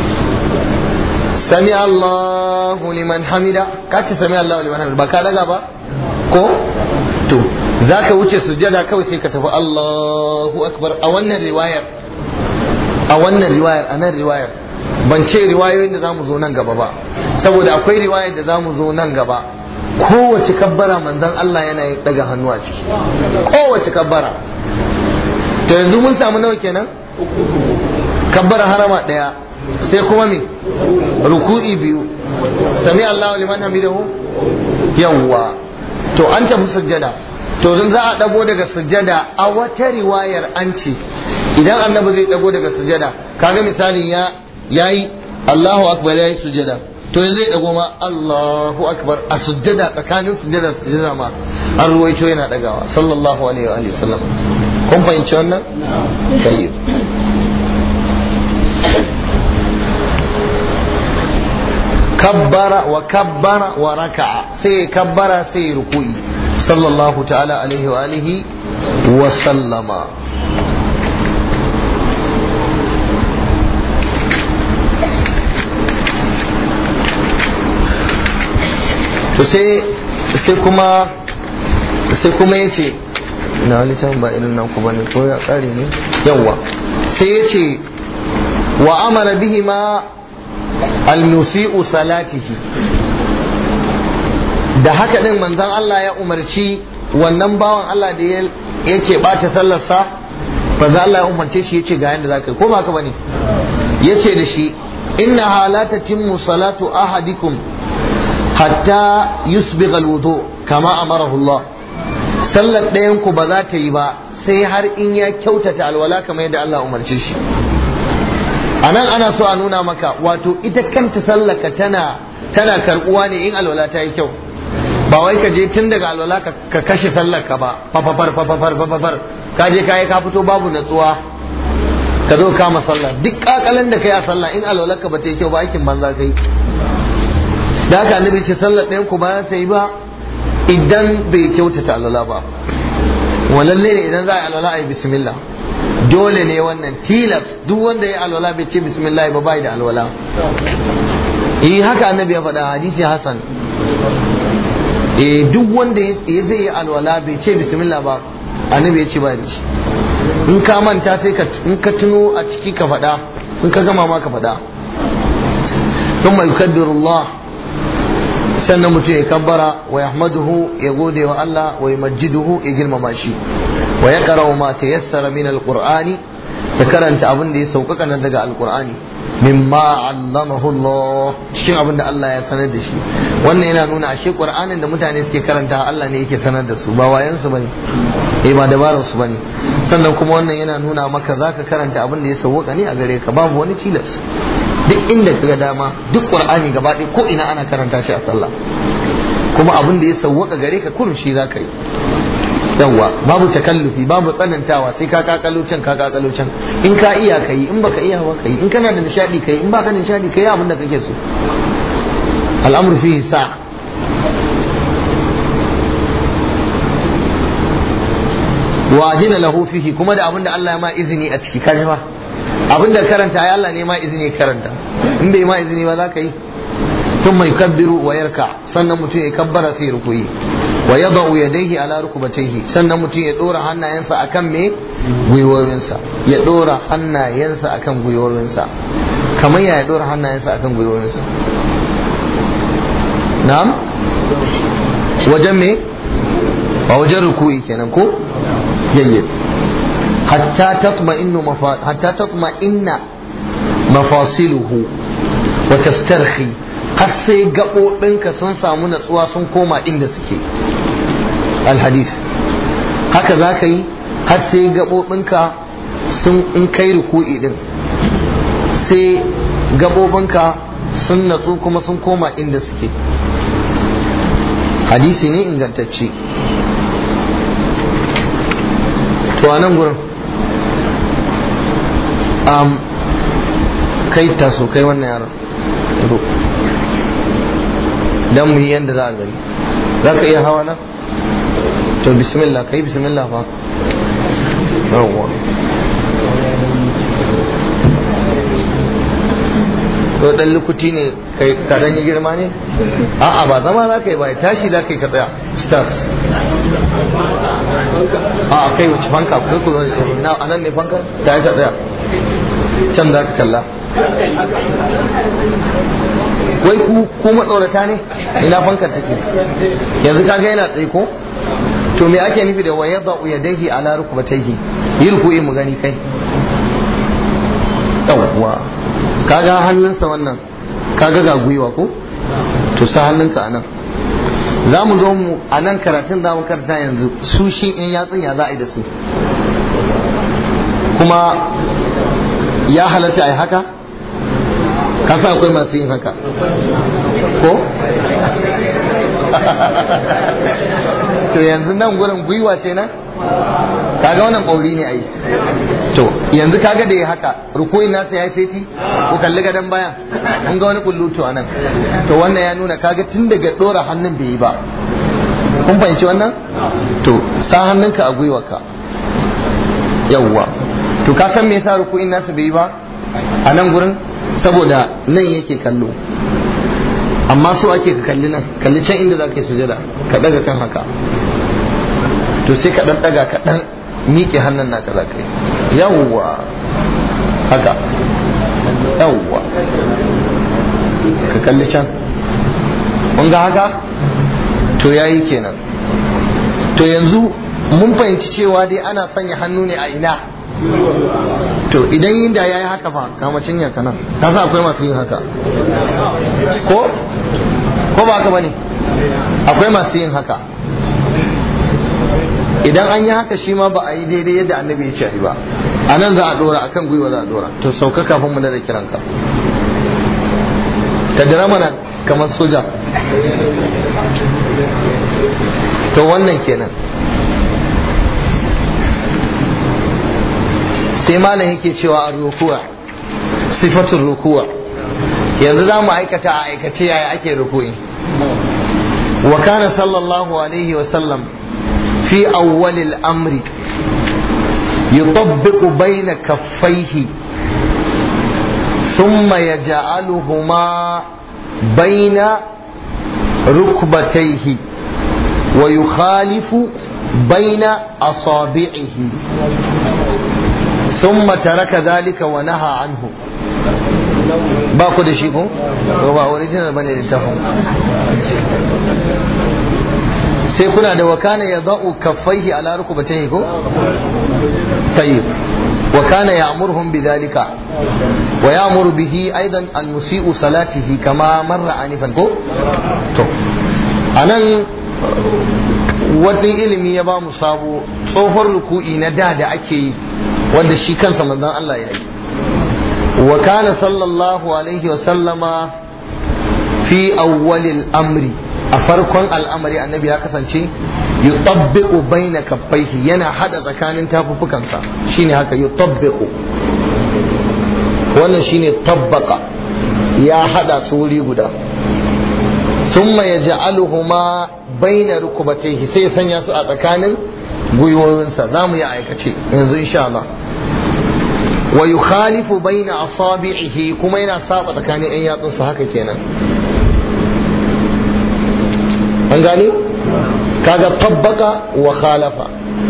sami Allahu liman hamida ka ce sami Allahu liman hamida ba ka daga ba ko to za ka wuce sujada kawai sai ka tafi Allahu akbar a wannan riwayar a wannan riwayar a nan riwayar ban ce riwayoyin da zamu zo nan gaba ba saboda akwai riwayar da zamu zo nan gaba kowace kabbara manzon Allah yana yin daga hannu a ciki kowace kabbara to yanzu mun samu nawa kenan kabbara harama daya sai kuma me ruku'i biyu sami Allahu liman hamidahu yawwa to an tafi sujjada to zan za a dago daga sujjada a wata riwayar an ce idan annabi zai dago daga sujjada kaga misali ya yayi Allahu akbar yayi sujjada to yanzu zai dago ma Allahu akbar a sujjada tsakanin sujjada sujjada ma an ruwaito yana dagawa sallallahu alaihi wa alihi wasallam kun fahimci wannan tayyib kabbara wa kabbara wa raka'a sai kabbara sai ruku'i sallallahu ta'ala alaihi wa alihi wa sallama to sai sai kuma sai kuma yace na wani can ba irin nan ku bane ko ya kare ne yawa sai yace wa amara bihi ma al-musi'u salatihi da haka din manzon Allah ya umarci wannan bawan Allah da yake bata sallarsa manzon Allah ya umarce shi yace ga yanda zaka yi ko ba ka bane yace da shi inna halata timmu salatu ahadikum hatta yusbigha alwudu kama amarahu Allah sallar ɗayan ku ba za ta yi ba sai har in ya kyautata alwala kamar yadda Allah umarce shi a nan ana so a nuna maka wato ita kanta sallaka tana tana karbuwa ne in alwala ta yi kyau ba wai ka je tun daga alwala ka kashe sallaka ba fafafar fafafar fafafar ka je kayi ka fito babu natsuwa ka zo kama sallah duk kakalan da kai a sallah in alwala ka ba ta yi kyau ba aikin banza kai da haka annabi ce sallar ɗayan ku ba ta yi ba idan bai kyautata alwala ba walalle ne idan za a yi alwala a yi bismillah dole ne wannan tilas duk wanda ya alwala bai ce bismillah ba bai da alwala eh haka annabi ya faɗa hadisi hasan eh duk wanda ya zai yi alwala bai ce bismillah ba annabi ya ce ba da shi in ka manta sai ka in ka tuno a ciki ka faɗa in ka gama ma ka faɗa thumma yukaddiru Allah sannan mutum ya kabbara wa yahmaduhu ya gode wa Allah wa yumajjiduhu ya girmama shi wa ya qara'u ma tayassara min alqur'ani ya karanta abin da ya sauƙaƙa nan daga alqur'ani mimma allamahu Allah cikin abin da Allah ya sanar da shi wannan yana nuna ashe qur'anin da mutane suke karanta Allah ne yake sanar da su ba wayan su bane eh ba dabarar su bane sannan kuma wannan yana nuna maka zaka karanta abin da ya sauƙaƙa ne a gare ka babu wani tilas duk inda ka ga dama duk qur'ani gaba ɗaya ko ina ana karanta shi a sallah kuma abin da ya sauwaka gare ka kurum shi zaka yi yawwa babu takallufi babu tsanantawa sai ka kakalo can ka kakalo can in ka iya ka yi in baka iya ba ka yi in kana da nishadi ka yi in baka da nishadi ka yi abin da kake so al'amru fihi sa wa ajina lahu fihi kuma da abin da Allah ya ma izini a ciki kaji ba abin da karanta ya Allah ne ma izini karanta in bai ma izini ba za ka yi ثم يكبر ويركع sannan mutum ya kabbara sai rukuyi wa yadau yadayhi ala rukbatayhi sannan mutum ya dora hannayensa akan me gwiwowinsa ya dora hannayensa akan gwiwowinsa kamar ya dora hannayensa akan gwiwowinsa na'am wajen me a wajen rukuyi kenan ko yayyib hatta tatma'innu hatta tatma'inna mafasiluhu wa tastarhi har sai gaɓoɓinka sun samu natsuwa sun koma inda suke alhadis haka za ka yi har sai gaɓoɓinka sun in kai ruku'i din sai gaɓoɓinka sun natsu kuma sun koma inda suke hadisi ne ingantacce to a nan gurin kai taso kai wannan yaron dan mu yi yadda za a gani za ka iya hawa na to bismillah kai bismillah fa yawwa to dan lukuti ne kai ka dan yi girma ne a'a ba zama za ka yi ba tashi za ka yi ka tsaya stars a kai wuce fanka kai ku zo na anan ne fanka ta yi ka tsaya can za ka kalla wai ku ku matsorata ne ina fankar take yanzu kaga yana tsaye ko to me ake nufi da waya da yadayhi ala rukbatayhi yi ruku'i mu gani kai yawwa kaga hannunsa wannan kaga ga gwiwa ko to sa hannunka anan za mu zo mu a nan karatun za mu karanta yanzu su shi in yatsun ya za a yi da su kuma ya halatta a yi haka kasa akwai masu yin haka ko to yanzu nan gurin gwiwa ce nan kaga wannan ƙauri ne ai to yanzu kaga da ya haka rukuin nasa ya feti ku kalli gadon bayan kun ga wani kullutu a nan to wannan ya nuna kaga tun daga ɗora hannun bai yi ba kun fahimci wannan to sa hannunka a gwiwarka yawwa to ka san me yasa rukuin nasa bai yi ba a nan gurin saboda nan yake kallo amma so ake ka kalli nan kalli can inda za ka yi sujada ka daga kan haka to sai ka dan daga ka dan miƙe hannun naka za ka yi yawwa haka yawwa ka kalli can mun ga haka to yayi kenan to yanzu mun fahimci cewa dai ana sanya hannu ne a ina to idan yin da ya yi haka fa kama cinya ka nan ka sa akwai masu yin haka ko ko ba haka bane akwai masu yin haka idan an yi haka shi ma ba a yi daidai yadda annabi ya ce ba a nan za a dora akan gwiwa za a dora to sauka kafin mu da kiranka ka dira mana kamar soja to wannan kenan sai malam yake cewa a rukuwa sifatun rukuwa yanzu za mu aikata a aikace yaya ake ruku'i wa kana sallallahu alaihi wa sallam fi awwalil amri يطبق بين كفيه ثم يجعلهما بين ركبتيه ويخالف بين أصابعه ثم ترك ذلك ونهى عنه ba ku da shi ko ba original bane littafin sai kuna da wakana ya za'u kaffaihi ala rukubatayhi ko tayyib wa kana ya'muruhum bidhalika wa ya'muru bihi aidan al-musii'u salatihi kama marra anifan ko to anan wani ilimi ya ba mu sabo tsohon ruku'i na da da ake yi wanda shi kansa manzon Allah ya yi wa kana sallallahu alaihi wa sallama fi awwalil amri a farkon al'amari annabi ya kasance yutabbiqu baina kaffaihi yana hada tsakanin tafuffukansa shine haka yutabbiqu wannan shine tabbaka ya hada su wuri guda thumma yaj'aluhuma baina rukubatayhi sai ya sanya su a tsakanin gwiwoyinsa za mu yi aikace yanzu insha Allah wa yukhalifu baina asabi'ihi kuma yana saba tsakanin ɗan yatsunsa haka kenan an gane kaga tabbaka wa khalafa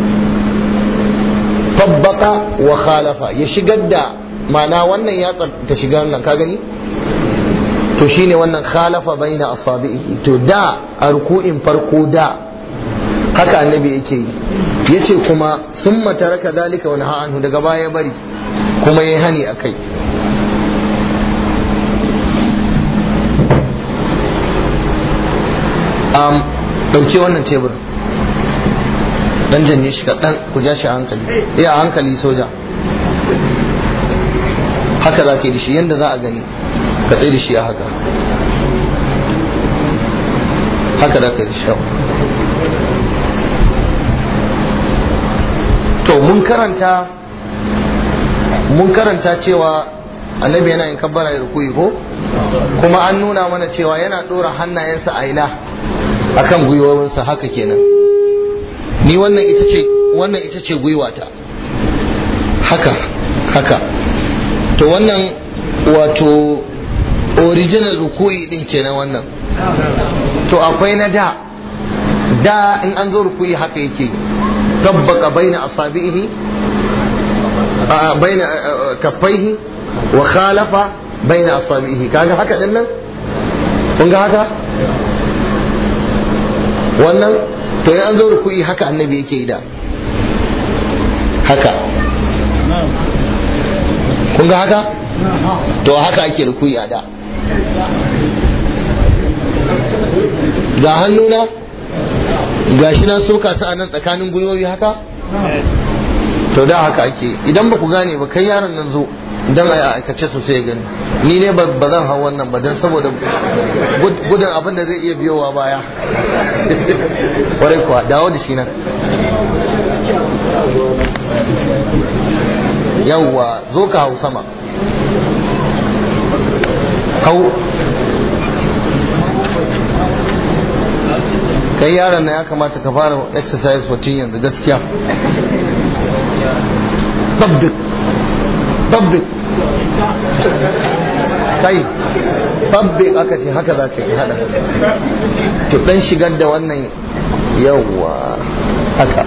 tabbaka wa khalafa ya shigar da ma'ana wannan ya ta shiga wannan ka gani to shine wannan khalafa baina asabihi to da a ruku'in farko da haka annabi yake yi yace kuma sun mataraka dalika wani anhu daga baya bari kuma yayi hani akai um, ɗauke wannan tebur dan janye shi kaɗan ku ja shi a hankali iya a hankali soja haka za ka yi da shi yadda za a gani ka tsaye da shi a haka haka za ka yi da shi to mun karanta mun karanta cewa annabi yana yin kabbara da rukuyi ko kuma an nuna mana cewa yana ɗora hannayensa a ina akan gwiwowinsa haka kenan ni wannan ita ce wannan ita ce gwiwata haka haka to wannan wato original rukuyi din kenan wannan to akwai na da da in an zo rukuyi haka yake tabbaka baina asabihi baina kaffaihi wa khalafa baina asabihi kaga haka din nan kun ga haka wannan to in an zo ruku'i haka annabi yake yi da haka kun ga haka to haka ake ruku'i a da ga hannuna ga shi na soka su a nan tsakanin gwiwoyi haka to da haka ake idan ba ku gane ba kai yaron nan zo don a aikace sosai ya gani ni ne ba zan hau wannan ba don saboda gudun abin da zai iya biyowa baya kwarai kuwa dawo da shi nan yawwa zo ka hau sama hau kai yaron na ya kamata ka fara exercise mutum yanzu gaskiya tabbik tabbik kai tabbik aka ce haka za ka yi hada to dan shigar da wannan yawwa haka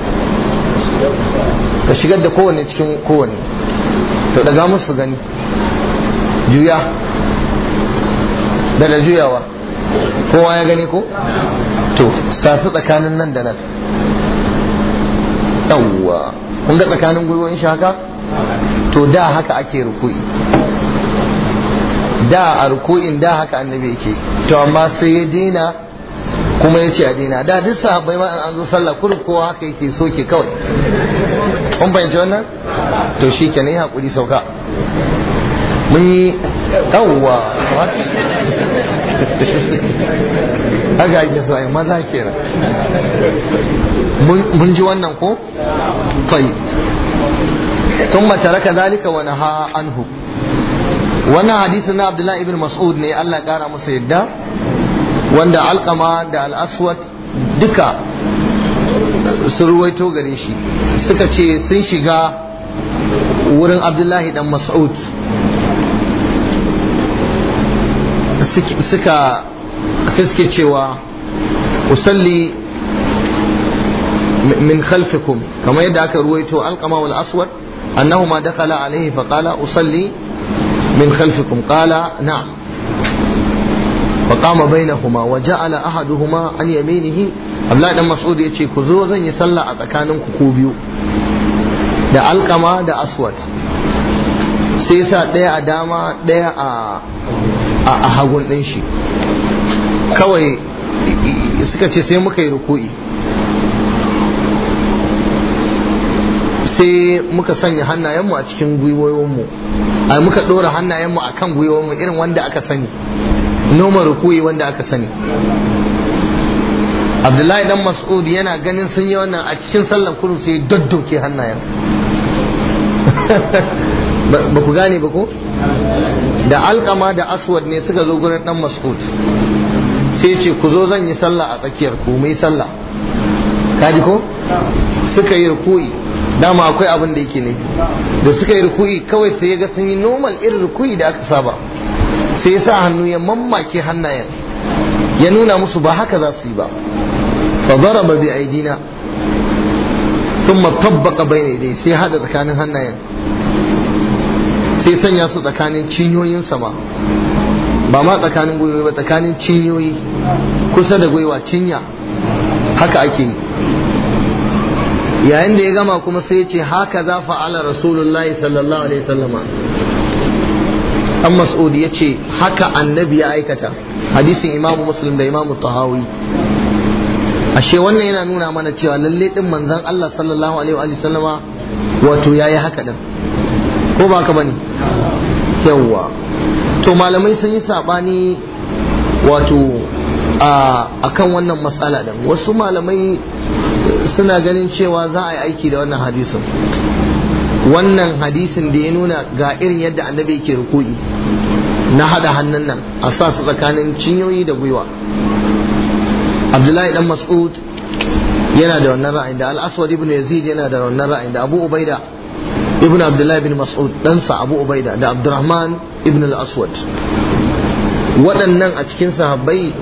ka shigar da kowanne cikin kowanne to daga musu gani juya da da juyawa kowa ya gani ko to sasu tsakanin nan da nan yawwa kun ga tsakanin gwiwoyin shi haka to da haka ake ruku'i da a ruku'in da haka annabi yake to amma sai ya dina kuma ya ce a dina da duk sahabbai ma an zo sallah kurin kowa haka yake soke kawai kun fahimci wannan to shi ke ne hakuri sauka mun yi yawwa what haka ake so ai maza kenan mun ji wannan ko tayyib ثم ترك ذلك ونهى عنه wannan hadisin na Abdullahi ibn Mas'ud ne Allah kara masa yadda wanda alkama da al-aswad duka sun ruwaito gare shi suka ce sun shiga wurin Abdullahi dan Mas'ud suka suke cewa usalli min khalfikum kamar yadda aka ruwaito alkama wal aswad أنهما دخل عليه فقال أصلي min khalfikum qala na'am فقام بينهما وجعل احدهما عن يمينه Abdullahi dan Mas'ud ya ce ku zo zan yi sallah a tsakanin ku ku biyu da alkama da aswad sai sa ɗaya a dama ɗaya a hagun ɗin shi kawai suka ce sai muka yi ruku'i sai muka sanya hannayenmu a cikin gwiwoyinmu a muka ɗora hannayenmu a kan gwiwoyinmu irin wanda aka sani noma ruku'i wanda aka sani abdullahi dan mas'ud yana ganin sun yi wannan a cikin sallan kudu sai daddoke hannayen ba ku gane ba ko da alkama da aswad ne suka zo gurin dan mas'ud sai ce ku zo zan yi sallah a tsakiyar ku mai sallah kaji ko suka yi ruku'i dama akwai abin da yake ne da suka yi ruku'i kawai sai ya ga sun yi normal irin ruku'i da aka saba sai ya sa hannu ya mammake hannayen ya nuna musu ba haka za su yi ba fa daraba bi aidina thumma tabbaqa bayna yadayhi sai hada tsakanin hannayen sai sanya su tsakanin cinyoyin sama ba ma tsakanin gwiwoyi ba tsakanin cinyoyi kusa da gwiwa cinya haka ake yi yayin da ya gama kuma sai ya ce haka za fa'ala rasulullahi sallallahu alaihi wasallama an mas'ud ya ce haka annabi ya aikata hadisin imamu muslim da imamu tahawi ashe wannan yana nuna mana cewa lalle din manzon Allah sallallahu alaihi wa sallama wato yayi haka din ko ba ka bane yawwa to malamai sun yi sabani wato a akan wannan matsala din wasu malamai suna ganin cewa za a yi aiki da wannan hadisin wannan hadisin da ya nuna ga irin yadda annabi yake ruku'i na hada hannun nan a sa su tsakanin cinyoyi da gwiwa abdullahi dan mas'ud yana da wannan ra'ayin da al-aswad ibn yazid yana da wannan ra'ayin da abu ubaida ibn abdullahi ibn mas'ud ɗansa abu ubaida da abdurrahman ibn al-aswad waɗannan a cikin sahabbai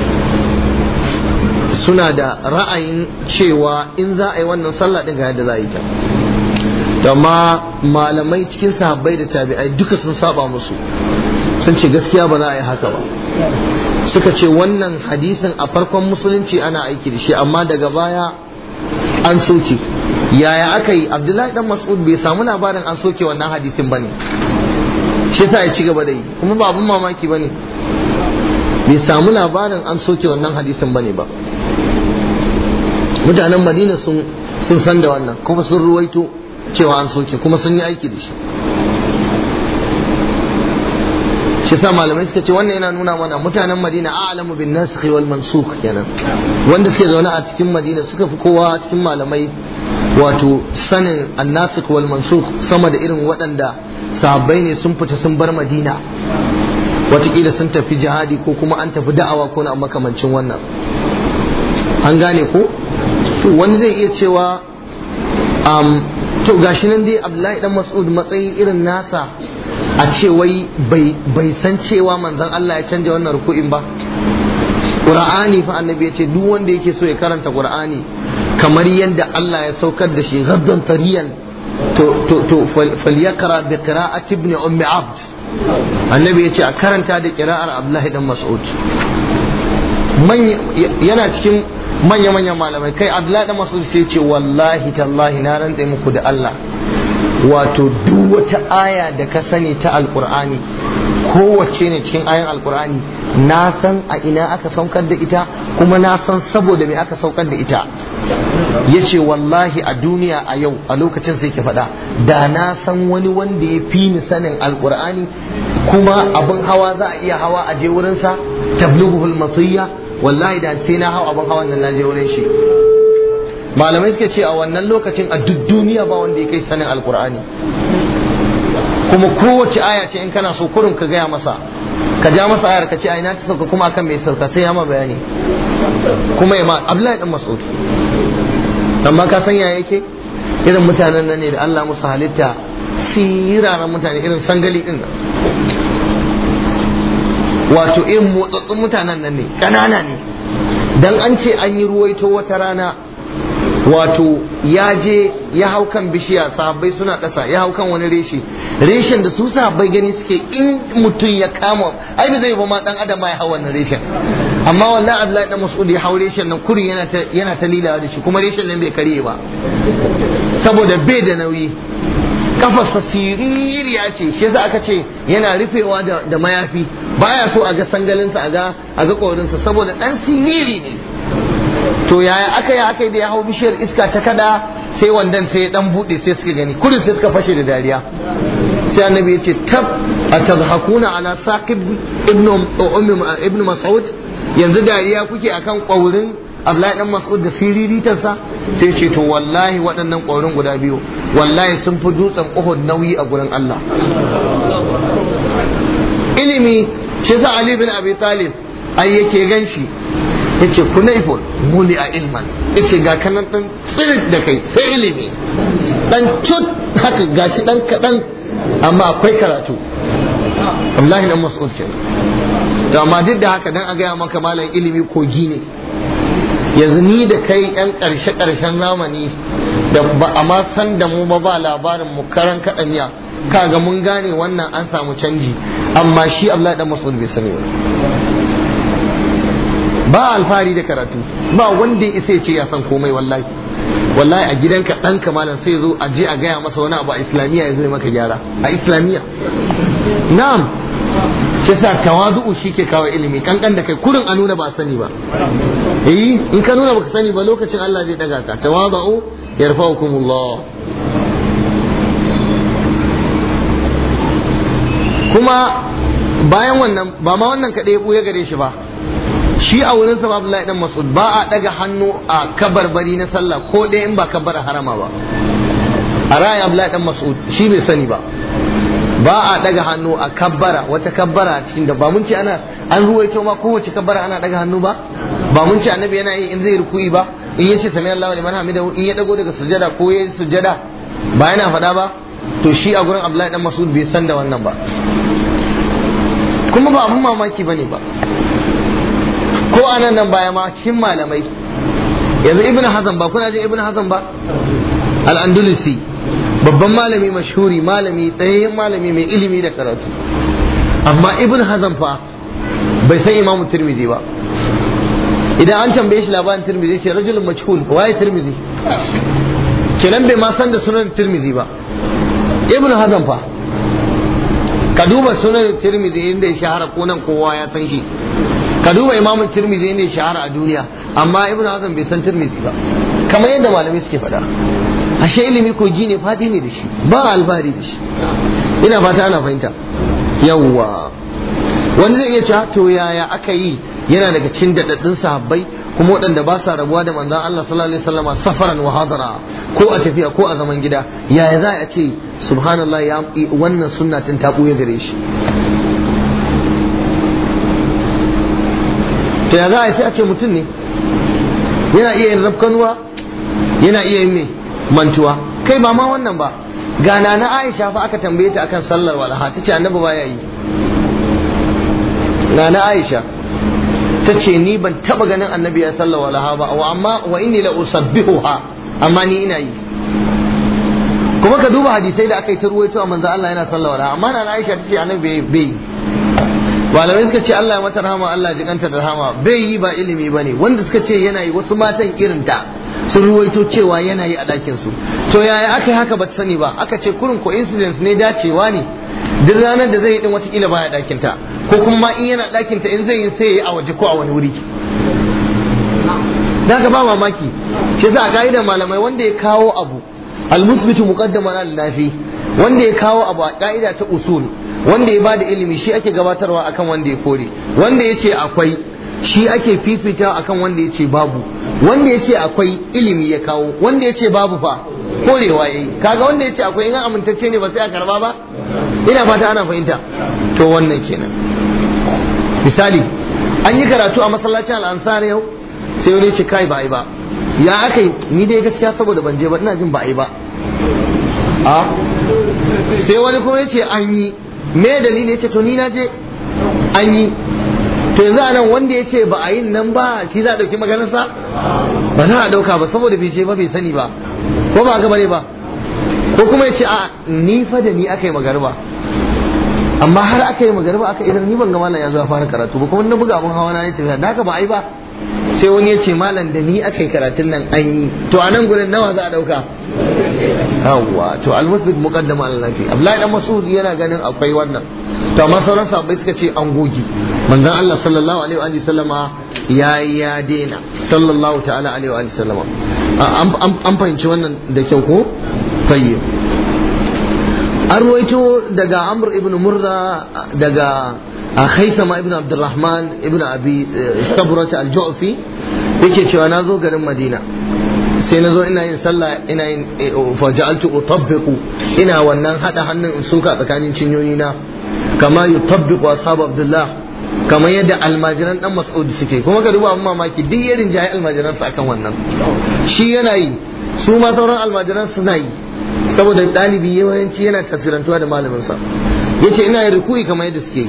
suna da ra'ayin cewa in za a yi wannan sallah ɗin ga yadda za a yi ta amma malamai cikin sahabbai da tabi'ai duka sun saba musu sun ce gaskiya ba za a yi haka ba suka ce wannan hadisin a farkon musulunci ana aiki da shi amma daga baya an soke yaya aka yi abdullahi dan mas'ud bai samu labarin an soke wannan hadisin bane shi yasa ya ci gaba da yi kuma ba abun mamaki bane bai samu labarin an soke wannan hadisin bane ba mutanen madina sun sun san da wannan kuma sun ruwaito cewa an soke kuma sun yi aiki da shi shi sa malamai suka ce wannan yana nuna mana mutanen madina a'lamu bin nasikh wal mansukh kenan wanda suke zaune a cikin madina suka fi kowa cikin malamai wato sanin annasikh wal mansukh sama da irin waɗanda sahabbai ne sun fita sun bar madina watakila sun tafi jihadi ko kuma an tafi da'awa ko na makamancin wannan an gane ko wani zai iya cewa to gashi nan dai abdullahi dan mas'ud matsayi irin nasa a ce wai bai san cewa manzon Allah ya canja wannan ruku'in ba Qur'ani fa annabi ya ce duk wanda yake so ya karanta Qur'ani kamar yadda Allah ya saukar da shi gaddan tariyan to to to falyakra bi qira'ati ibn ummi abd annabi ya ce a karanta da qira'ar Abdullahi dan Mas'ud yana cikin manya-manyan malamai kai Abdullahi dan Mas'ud sai ce wallahi tallahi na rantse muku da Allah wato duk wata aya da ka sani ta alkur'ani kowace ne cikin ayan alkur'ani na san a ina aka saukar da ita kuma na san saboda me aka saukar da ita ya ce wallahi a duniya a yau a lokacin sai ke faɗa da na san wani wanda ya fi ni sanin alkur'ani kuma abin hawa za a iya hawa a je wurinsa tablughuhul matiyya wallahi da sai na hau abin hawan nan na je wurin shi malamai suka ce a wannan lokacin a duk duniya ba wanda ya kai sanin alkur'ani kuma kowace aya ce in kana so kurin ka gaya masa ka ja masa ayar ka ce ai na ta sauka kuma akan mai sauka sai ya ma bayani kuma ya ma abdullahi dan mas'ud amma ka san ya yake irin mutanen nan ne da Allah musu halitta siraran mutane irin sangali din nan wato irin motsatsun mutanen nan ne ƙanana ne dan an ce an yi ruwaito wata rana wato ya je ya hau kan bishiya sahabbai suna ƙasa ya hau kan wani reshe reshen da su sahabbai gani suke in mutum ya kama ai ba zai ba ma dan adam ya hau wannan reshen amma wallahi Abdullahi dan Mas'ud ya hau reshen nan kurin yana ta yana ta lilawa da shi kuma reshen nan bai karye ba saboda bai da nauyi kafarsa siririya ce shi yasa aka ce yana rufewa da, da mayafi baya so a ga sangalinsa a ga a ga korinsa saboda dan siriri ne to yaya aka yi aka yi da ya hau bishiyar iska ta kada sai wandan sai ya dan bude sai suka gani kudin sai suka fashe da dariya sai annabi ya ce tab atadhakuna ala saqib ibnu ibnu mas'ud yanzu dariya kuke akan kwaurin Abdullahi dan Mas'ud da siriritarsa sai ce to wallahi waɗannan ƙwaurin guda biyu wallahi sun fi dutsen Uhud nauyi a gurin Allah ilimi shi sa Ali bin Abi Talib ai yake ganshi yace kunaifun muli a ilman yace ga kanan dan tsirit da kai sai ilimi dan cut haka gashi dan kadan amma akwai karatu Abdullahi dan Mas'ud kenan to amma duk da haka dan a gaya maka malam ilimi kogi ne yanzu ni da kai yan ƙarshe ƙarshen zamani da ba a ma san da mu ba ba labarin mu karan kaɗaniya kaga mun gane wannan an samu canji amma shi Abdullahi dan Mas'ud bai sani ba ba alfahari da karatu ba wanda ya isa ya ce ya san komai wallahi wallahi a gidanka ɗanka malam sai zo a je a gaya masa wani abu a islamiyya ya zo maka gyara a islamiyya na'am shi sa tawadu'u shi ke kawo ilimi kankan da kai kurin a nuna ba sani ba eh in ka nuna baka sani ba lokacin Allah zai daga ka tawadu'u yarfa'ukumullah kuma bayan wannan ba ma wannan kaɗai ya gare shi ba shi a wurin sa Abdullahi dan Mas'ud ba a daga hannu a kabarbari na sallah ko ɗaya in ba kabbara harama ba a ra'ayi Abdullahi dan Mas'ud shi bai sani ba ba a daga hannu a kabbara wata kabbara a cikin da ba mun ce ana an ruwaito ma kowace kabbara ana daga hannu ba ba mun ce annabi yana yi in zai ruku'i ba in yace sami Allahu liman hamidahu in ya dago daga sujada ko yayi sujada ba yana faɗa ba to shi a gurin Abdullahi dan Mas'ud bai san da wannan ba kuma ba abun mamaki bane ba ko anan nan baya ma cikin malamai yanzu ibnu hazan ba kuna jin ibnu hazan ba al-andalusi babban malami mashhuri malami tsayayyen malami mai ilimi da karatu amma ibn hazan fa bai san imam tirmizi ba idan an tambaye shi labarin tirmizi ce rajulun majhul waye tirmizi kenan bai ma san da sunan tirmizi ba ibn hazan fa ka duba sunan tirmizi inda ya shahara ko nan kowa ya san shi ka duba imam tirmizi inda ya shahara a duniya amma ibn hazan bai san tirmizi ba kamar yadda malamai suke faɗa ashe ilimi kogi ne fadi ne da shi ba albari da shi ina fata ana fahimta yawwa wani zai iya cewa to yaya aka yi yana daga cikin daɗaɗɗun sahabbai kuma waɗanda ba sa rabuwa da manzon Allah sallallahu alaihi wasallama safaran wa hadara ko a tafiya ko a zaman gida yaya za a ce subhanallah ya wannan sunna tun ta ɓuya gare shi to ya za a sai a ce mutum ne yana iya yin rafkanuwa yana iya yin me mantuwa kai ba ma wannan ba gana na Aisha fa aka tambaye ta akan sallar walaha tace annabi baya yi na Aisha tace ni ban taba ganin annabi ya sallar walaha ba wa amma wa inni la usabbihuha amma ni ina yi kuma ka duba hadisai da aka yi ta ruwaito a manzo Allah yana sallar walaha amma na Aisha tace annabi bai yi malamai suka ce Allah ya mata rahama Allah ya jikanta da rahama bai yi ba ilimi bane wanda suka ce yana yi wasu matan irin ta sun ruwaito cewa yana yi a ɗakin su to yaya aka yi haka ba ta sani ba aka ce kurin coincidence ne dacewa ne duk ranar da zai yi din watakila baya ɗakin ta ko kuma in yana ɗakin ta in zai yi sai ya yi a waje ko a wani wuri da ka ba mamaki shi yasa a ka'idar malamai wanda ya kawo abu almusbitu muqaddaman al-nafi wanda ya kawo abu a ka'ida ta usul wanda ya bada ilimi shi ake gabatarwa akan wanda ya kore wanda ya ce akwai shi ake fifita akan wanda ya ce babu wanda ya ce akwai ilimi ya kawo wanda ya ce babu fa korewa yayi kaga wanda ya ce akwai in amintacce ne ba sai a karba ba ina fata ana fahimta to wannan kenan misali an yi karatu a masallacin al'ansar yau sai wani ce kai ba ai ba ya aka yi ni dai gaskiya saboda ban je ba ina jin ba ai ba a sai wani kuma ya ce an yi me dalili ya ce to ni na je an yi to yanzu anan wanda ya ce ba a yin nan ba shi za a ɗauki maganarsa ba za a ɗauka ba saboda bai ce ba bai sani ba ko ba haka bane ba ko kuma ya ce a ni fa da ni aka yi magarba amma har aka yi magarba aka idan ni ban ga malam ya zo fara karatu ba kuma na buga abun hawa na ya tafiya da haka ba ai ba sai wani ya ce malam da ni aka yi karatun nan an yi to a nan gurin nawa za a dauka yawwa to almusbit muqaddama ala nafi abdullahi dan mas'ud yana ganin akwai wannan to amma sauran sahabbai suka ce an gogi manzon Allah sallallahu alaihi wa sallama ya ya dena sallallahu ta'ala alaihi wa sallama an fahimci wannan da kyau ko tayyib an ruwaito daga amr ibn murra daga haithama ibn abdurrahman ibn abi sabrata al-ju'fi yake cewa na zo garin madina sai na zo ina yin sallah ina yin faja'altu utabbiqu ina wannan hada hannun in suka tsakanin cinyoyi na kama yutabbiqu ashabu abdullah kamar yadda almajiran dan mas'ud suke kuma ka duba amma mamaki duk yarin jahi almajiran su akan wannan shi yana yi su ma sauran almajiran suna yi saboda ɗalibi yawanci yana tasirantuwa da malaminsa ya ce ina yin rukui kamar yadda suke yi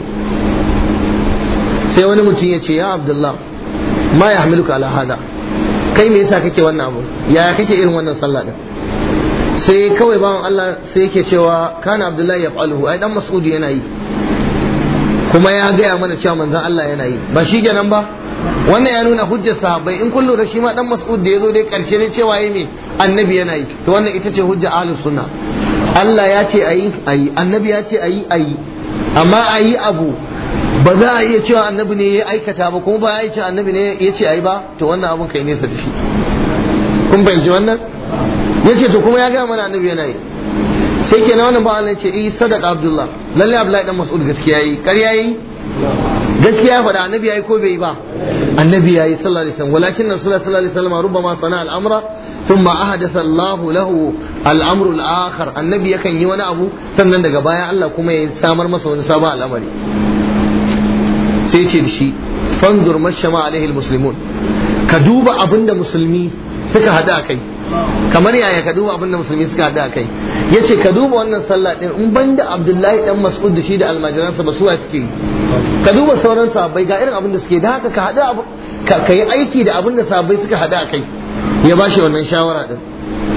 sai wani mutum ya ce ya abdullah ma ya hamiluka ala hada kai me yasa kake wannan abu yaya kake irin wannan sallah din sai kawai bawan Allah sai yake cewa kana abdullahi ya fa'aluhu ai dan mas'udi yana yi kuma ya gaya mana cewa manzon Allah yana yi ba shi kenan ba wannan ya nuna hujjar sahabbai in kun lura shi ma dan mas'ud da yazo dai karshe ne cewa yi me annabi yana yi to wannan ita ce hujja ahlus sunna Allah ya ce ayi ayi annabi ya ce ayi ayi amma ayi abu ba za a iya cewa annabi ne ya aikata ba kuma ba ya ce annabi ne ya ce ayi ba to wannan abun kai nesa da shi kun fahimci wannan yace to kuma ya ga mana annabi yana yi sai kenan wannan ba Allah ya ce eh sadaqa abdullah lalle abdullahi dan mas'ud gaskiya yi ƙarya yi gaskiya faɗa annabi yayi ko bai ba annabi yayi sallallahu alaihi wasallam walakin rasulullah sallallahu alaihi wasallam rubbama sana al-amra thumma ahdatha Allah lahu al-amru al-akhar annabi yakan yi wani abu sannan daga baya Allah kuma ya samar masa wani sabon al'amari sai ce da shi fanzur mashama alaihi al-muslimun ka duba abinda musulmi suka hada kai kamar yaya ka duba abinda musulmi suka hada kai yace ka duba wannan sallah din in banda Abdullahi dan Mas'ud da shi da almajiransa ba su suke yi ka duba sauran sahabbai ga irin abin da suke da haka ka hada ka yi aiki da abin da sahabbai suka hada kai ya bashi wannan shawara din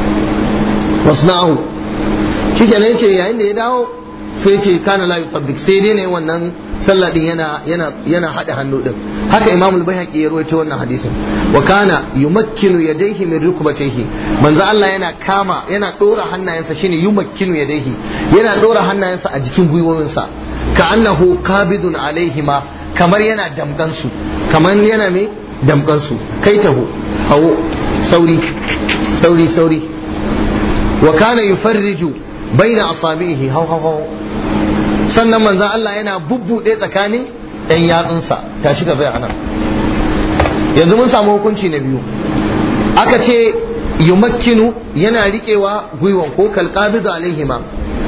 wasna'u shikenan yace yayin da ya dawo sai yace kana la yutabbik sai dai ne wannan sallah din yana yana yana hada hannu din haka imam al-baihaqi ya rawaito wannan hadisin wa kana yumakkinu yadayhi min rukbatayhi manzo Allah yana kama yana dora hannayensa shine yumakkinu yadayhi yana dora hannayensa a jikin gwiwoyinsa ka annahu qabidun alaihima kamar yana damkan su kamar yana me damkan su kai taho hawo sauri sauri sauri wa kana yufarriju baina asabihi haw haw sannan manzan Allah yana bubbuɗe tsakanin ɗan yatsunsa tashi ka zai anan yanzu mun samu hukunci na biyu aka ce yumakkinu yana riƙewa gwiwan ko kalqabidu alaihima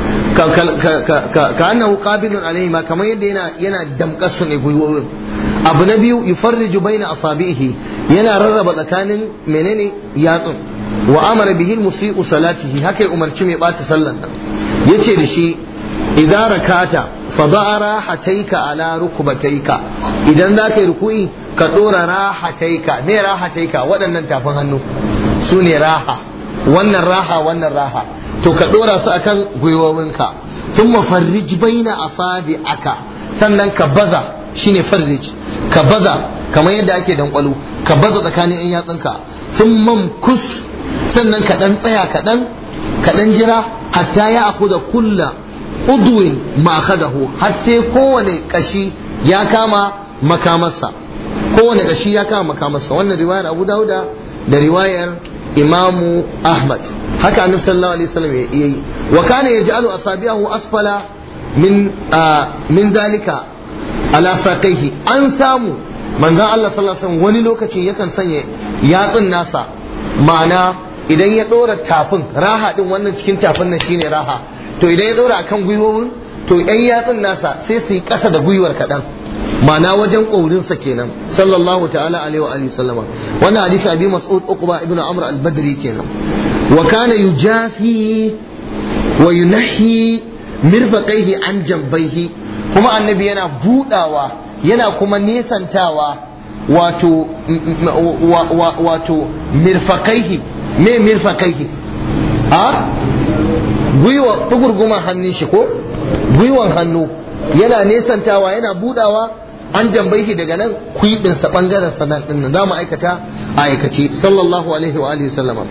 ka annahu qabidun alaihima kamar yadda yana yana damƙar su ne gwiwoyin abu na biyu yufarriju baina asabihi yana rarraba tsakanin menene yatsun wa amara bihi musii'u salatihi haka ya umarci mai bata sallan nan yace da shi idan rakata fada'a rahataika ala rukbataika idan za ka yi ruku'i ka dora rahataika me rahataika waɗannan tafin hannu su ne raha wannan raha wannan raha to ka dora su akan gwiwowinka sun mafarrij baina asabi aka sannan ka baza shine farrij ka baza kamar yadda ake dankwalo ka baza tsakanin yan yatsunka sun mamkus sannan ka dan tsaya kaɗan ka dan jira hatta ya aku da kulla udwin ma'akadahu har sai kowane kashi ya kama makamarsa kowane kashi ya kama makamarsa wannan riwayar Abu Dauda da riwayar Imamu Ahmad haka Annabi sallallahu alaihi wasallam yayi wa kana yaj'alu asabi'ahu asfala min min dalika ala saqaihi an samu manzon Allah sallallahu alaihi wasallam wani lokacin yakan sanya yatsun nasa ma'ana idan ya dora tafin raha din wannan cikin tafin nan shine raha to idan ya dora akan gwiwowin to yan yatsun nasa sai su yi ƙasa da gwiwar kaɗan ma'ana wajen ƙaurinsa kenan sallallahu ta'ala alaihi wa alihi sallama wannan hadisi abi mas'ud uqba ibnu amr al-badri kenan wa kana yujafi wa yunahi mirfaqaihi an jambaihi kuma annabi yana budawa yana kuma nesantawa wato wato mirfakaihi me mirfakaihi a gwiwa tugurguman hannun shi ko gwiwan hannu yana nesantawa yana budawa an jambaihi daga nan kuɗinsa ɓangaren sanan ɗin nan za mu aikata a aikace sallallahu alaihi wa alihi sallama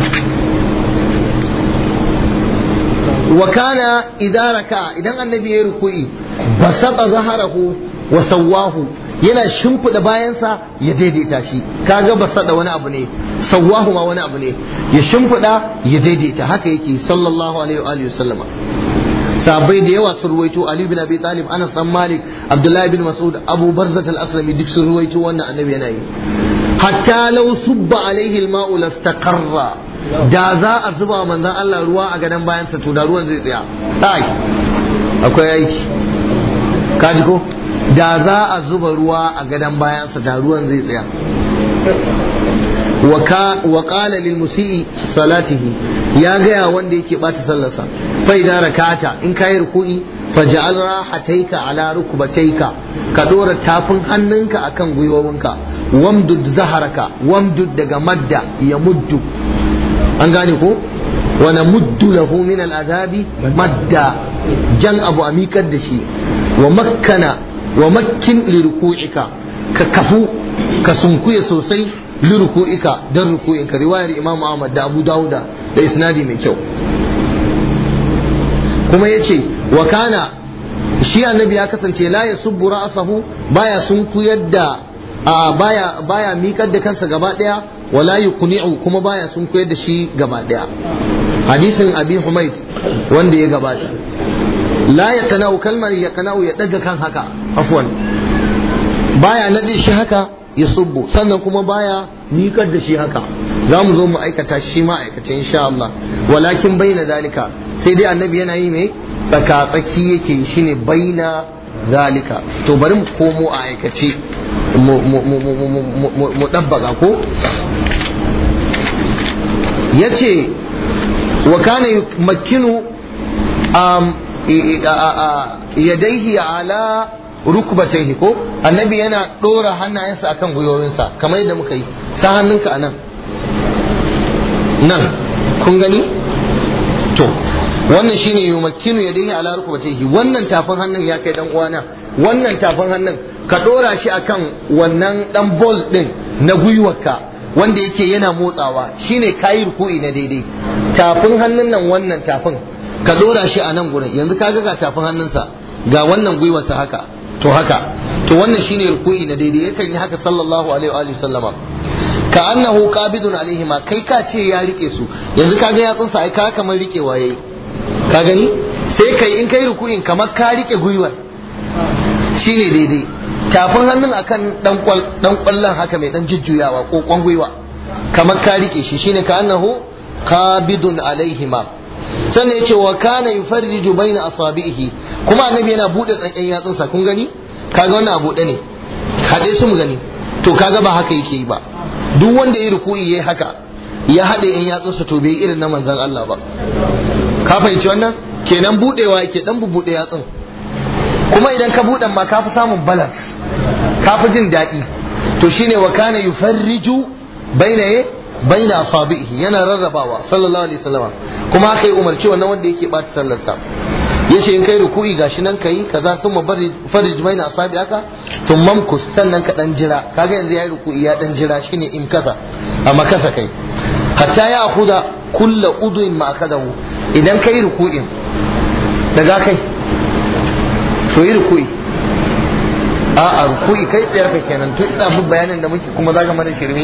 wa kana idza raka idan annabi ya ruku'i basata zaharahu wa sawahu yana shimfida bayansa ya daidaita shi kaga basada wani abu ne sawahu ma wani abu ne ya shimfida ya daidaita haka yake sallallahu alaihi wa alihi sallama sahabbai da yawa sun ruwaito Ali bin Abi Talib Anas bin Malik Abdullahi bin Mas'ud Abu Barzat al-Aslami duk sun ruwaito wannan annabi yana yi hatta law subba alaihi al-ma'u lastaqarra da za a zuba manzon Allah ruwa a gadon bayansa to da ruwan zai tsaya ai akwai aiki kaji ko da za a zuba ruwa a gadon bayansa da ruwan zai tsaya wa qala lil musii salatihi ya gaya wanda yake bata sallarsa fa idan rakata in kai ruku'i faj'al rahataika ala rukbataika ka dora tafin hannunka akan gwiwowinka wamdud zaharaka wamdud daga madda ya muddu an gane ko wa namuddu lahu min al'adabi madda jan abu a mikar da shi wa makkana wa makkin li ruku'ika ka kafu ka sunkuya sosai li ruku'ika dan ruku'inka riwayar Imam Ahmad da Abu Dawuda da isnadi mai kyau kuma yace wa kana shi annabi ya kasance la yasubbu ra'sahu baya sunkuyar da baya baya miƙar da kansa gaba daya wala yuqni'u kuma baya sunkuyar da shi gaba daya hadisin abi humaid wanda ya gabata la yaqna'u kalmar yaqna'u ya daga kan haka afwan baya nade shi haka ya subbu sannan kuma baya miƙar da shi haka za mu zo mu aikata shi ma aikace insha Allah walakin baina zalika sai dai annabi yana yi mai tsaka tsaki yake shine baina zalika to bari mu komo a aikace mu ɗabbaga ko ya ce wa kana makinu yadaihi ala rukbataihi ko annabi yana ɗora hannayensa akan gwiwowinsa kamar yadda muka yi sa hannunka a nan nan kun gani to wannan shine yumakkinu yadayhi ala rukbatayhi wannan tafin hannun ya kai dan uwana wannan tafin hannun ka dora shi akan wannan dan ball din na gwiwarka wanda yake yana motsawa shine kayi ruku'i na daidai tafin hannun nan wannan tafin ka dora shi a nan gurin yanzu kaga ga tafin hannunsa ga wannan gwiwarsa haka to haka to wannan shine ruku'i na daidai yakan yi haka sallallahu alaihi wa sallama ka annahu qabidun alaihi ma kai ka ce ya rike su yanzu kaga yatsunsa ai ka kamar rikewa yayi ka gani sai kai in kai ruku'in kamar ka rike gwiwar shine daidai tafin hannun akan dan kwallon haka mai dan jujjuyawa kokon gwiwa kamar ka rike shi shine ka annahu qabidun alaihima sannan yace wa kana yufarriju baina asabihi kuma annabi yana bude tsanken yatsunsa kun gani kaga wannan abu ne haɗe su mu gani to kaga ba haka yake yi ba duk wanda ya ruku'i yayi haka ya haɗe yan yatsunsa to bai irin na manzon Allah ba ka fahimci wannan kenan budewa yake dan bubude yatsun kuma idan ka buɗe ma ka fi samun balance ka fi jin daɗi to shine wa kana yufarriju baina ye baina asabihi yana rarrabawa sallallahu alaihi wasallam kuma haka yi umarci wannan wanda yake bata sallar sa yace in kai ruku'i gashi nan kai kaza thumma farij baina asabi haka thumma mkus sannan ka dan jira kaga yanzu yayi ruku'i ya dan jira shine in kasa amma kasa kai hatta ya akuda kulla udwin ma akadahu idan kai ruku'in daga kai to yi ruku'i a a ruku'i kai tsayar ka kenan tun da mu bayanin da muke kuma zaka mana shirme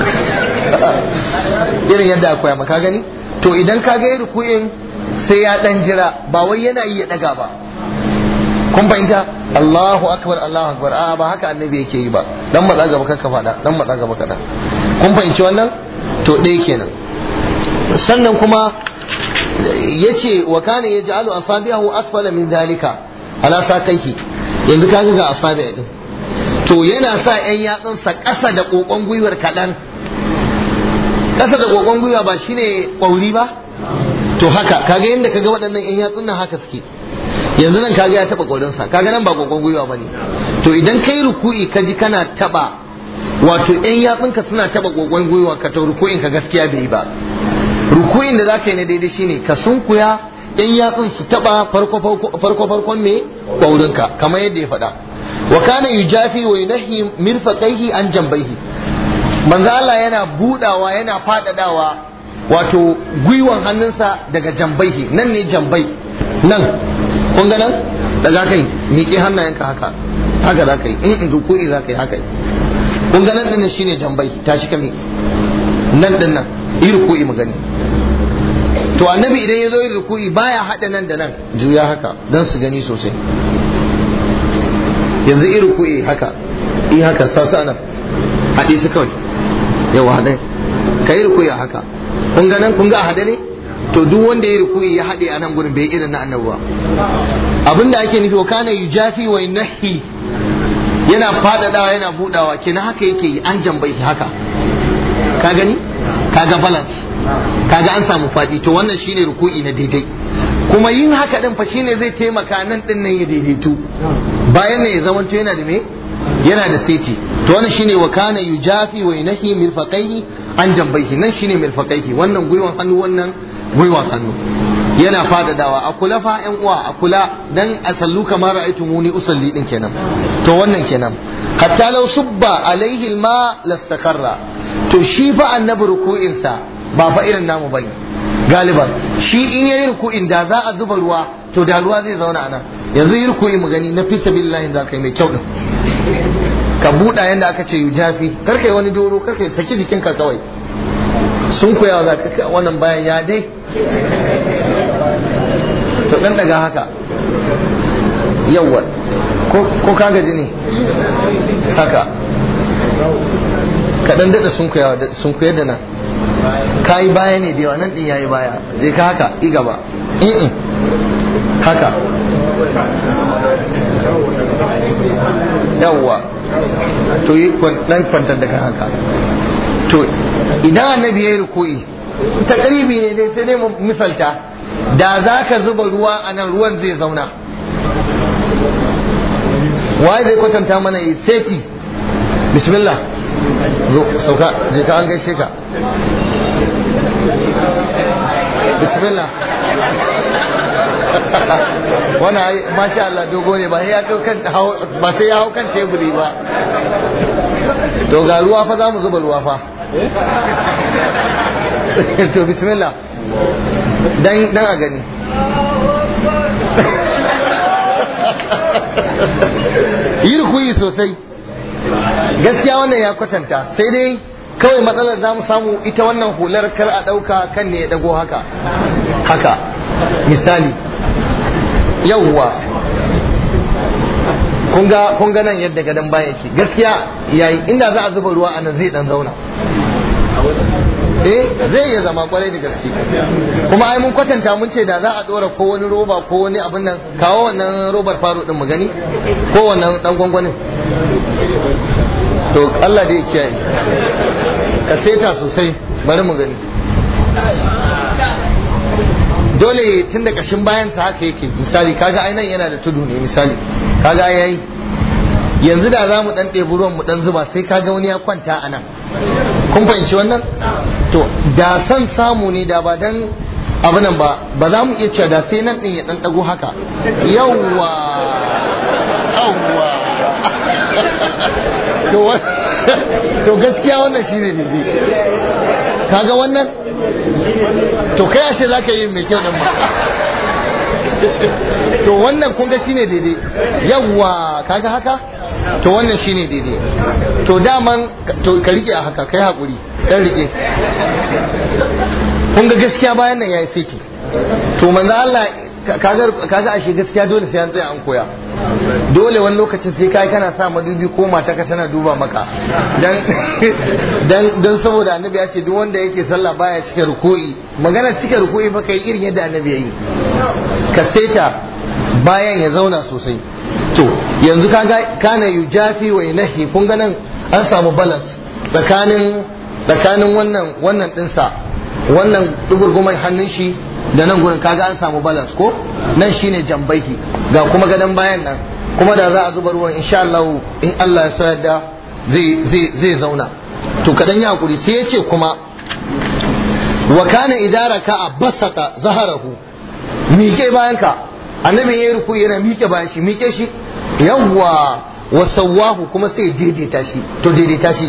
irin yadda akwai maka gani to idan ka ga ruku'in sai ya dan jira ba wai yana yi ya daga ba kun fahimta Allahu akbar Allahu akbar a ba haka annabi yake yi ba dan matsa gaba kanka fada dan matsa gaba kada kun fahimci wannan to ɗaya kenan sannan kuma yace wa kana yaj'alu asabi'ahu asfala min dalika ala sakaihi yanzu kaga ga asabi' din to yana sa ƴan yatsunsa ƙasa da kokon gwiwar kaɗan ƙasa da kokon gwiwa ba shine ƙwauri ba to haka kaga yadda kaga waɗannan ƴan yatsun nan haka suke yanzu nan kaga ya taba korinsa kaga nan ba kokon gwiwa bane to idan kai ruku'i ka ji kana taba wato yan yatsunka suna taba kokon gwiwa ka to ruku'in ka gaskiya bai yi ba ruku'in da zaka yi na daidai shine ka sunkuya yan yatsun su taba farko farko farkon me kaurinka kamar yadda ya faɗa wa kana yujafi wa yunahi mirfaqaihi an jambaihi manzo Allah yana budawa yana fadadawa wato gwiwan hannunsa daga jambaihi nan ne jambai nan kun ga nan da za ka yi miƙe hannayenka haka haka za ka yi in in rukuni za ka yi haka kun ga nan dinnan shine jambai ta shi ka miƙe nan din nan yi ruku'i mu gani to annabi idan ya zo yin ruku'i baya haɗa nan da nan juya haka don su gani sosai yanzu yi ruku'i haka yi haka sasa nan haɗe su kawai yawa haɗe ka yi ruku'i haka kun ga nan kun ga a haɗe ne to duk wanda ya ruku'i ya haɗe a nan gurin bai irin na annabi ba abinda ake nufi wa kana yujafi wa nahi yana fadadawa yana budawa kenan haka yake yi an jambai haka ka gani kaga balance kaga an samu fadi to wannan shine ruku'i na daidai kuma yin haka din fa shine zai taimaka nan din nan ya daidaitu bayan ne ya zamanto yana da me yana da seti to wannan shine wa kana yujafi wa nahi mirfaqaihi an jambaihi nan shine mirfaqaihi wannan gwiwan hannu wannan gwiwan hannu yana fadadawa a kula fa yan uwa a kula dan a sallu kamar ra'aytu muni usalli din kenan to wannan kenan hatta law subba alaihi alma lastakarra to shi fa annabi ruku'in sa ba fa irin namu bane galiban shi in yayi ruku'in da za a zuba ruwa to da ruwa zai zauna anan yanzu yi ruku'i mu gani na fi sabilillahi za ka yi mai kyau din ka buɗa yanda aka ce yujafi kar kai wani doro kar kai saki jikinka kawai sun koyawa za ka wannan bayan ya dai to dan daga haka yawa ko ka gaji ne haka ka dan dada sun koyawa sun koyar da nan ka yi baya ne da yawa nan din yayi baya je ka haka i gaba in haka yawwa to yi dan kwantar da haka to idan annabi ya yi ruku'i takribi ne dai sai dai mu misalta da za ka zuba ruwa a nan ruwan zai zauna waye zai kwatanta mana yi seti bismillah zo sauka je ka an gaishe ka bismillah wannan masha Allah dogo ne ba sai ya kan ba sai ya hau kan teburi ba to ga ruwa fa za mu zuba ruwa fa to bismillah dan dan a gani yi rukuyi sosai gaskiya wannan ya kwatanta sai dai kawai matsalar za mu samu ita wannan hular kar a ɗauka kan ne ya ɗago haka haka misali yawwa kun ga nan yadda gadon baya yake gaskiya yayi inda za a zuba ruwa a nan zai dan zauna eh zai iya zama kwarai da gaske kuma ai mun kwatanta mun ce da za a dora ko wani roba ko wani abin nan kawo wannan robar faro din mu gani ko wannan dan gwangwanin to Allah dai kiyaye ka seta sosai bari mu gani dole tun da kashin bayan ta haka yake misali kaga ai nan yana da tudu ne misali kaga yayi yanzu da za mu dan ɗebi ruwan mu dan zuba sai kaga wani ya kwanta a nan kun fahimci wannan to da san samu ne da ba dan abu nan ba ba za mu iya cewa da sai nan din ya dan dago haka yawwa yawwa to to gaskiya wannan shine ne kaga wannan to kai ashe zaka yi mai kyau din ba to wannan kun ga shine daidai yawwa kaga haka to wannan shine daidai to daman to ka rike a haka kai hakuri dan rike kun ga gaskiya bayan nan yayi fiki to manzo Allah kaga kaga ashe gaskiya dole sai an tsaya an koya dole wani lokacin sai kai kana sa madubi ko mata ka tana duba maka dan dan dan saboda annabi ya ce duk wanda yake sallah baya cike ruku'i magana cike ruku'i fa kai irin yadda annabi ya yi ka seta bayan ya zauna sosai to yanzu kaga kana yujafi wa nahi kun ga nan an samu balance tsakanin tsakanin wannan wannan dinsa wannan dugurguman hannun shi da nan gurin kaga an samu balance ko nan shine jambaihi ga kuma gadon bayan nan kuma da za a zuba ruwan insha Allah in Allah ya so yadda zai zai zai zauna to kadan ya hakuri sai yace kuma wa kana idara ka basata zaharahu miƙe bayan ka annabi yayi ruku yana miƙe bayan shi miƙe shi yawwa wa sawahu kuma sai daidaita shi to daidaita shi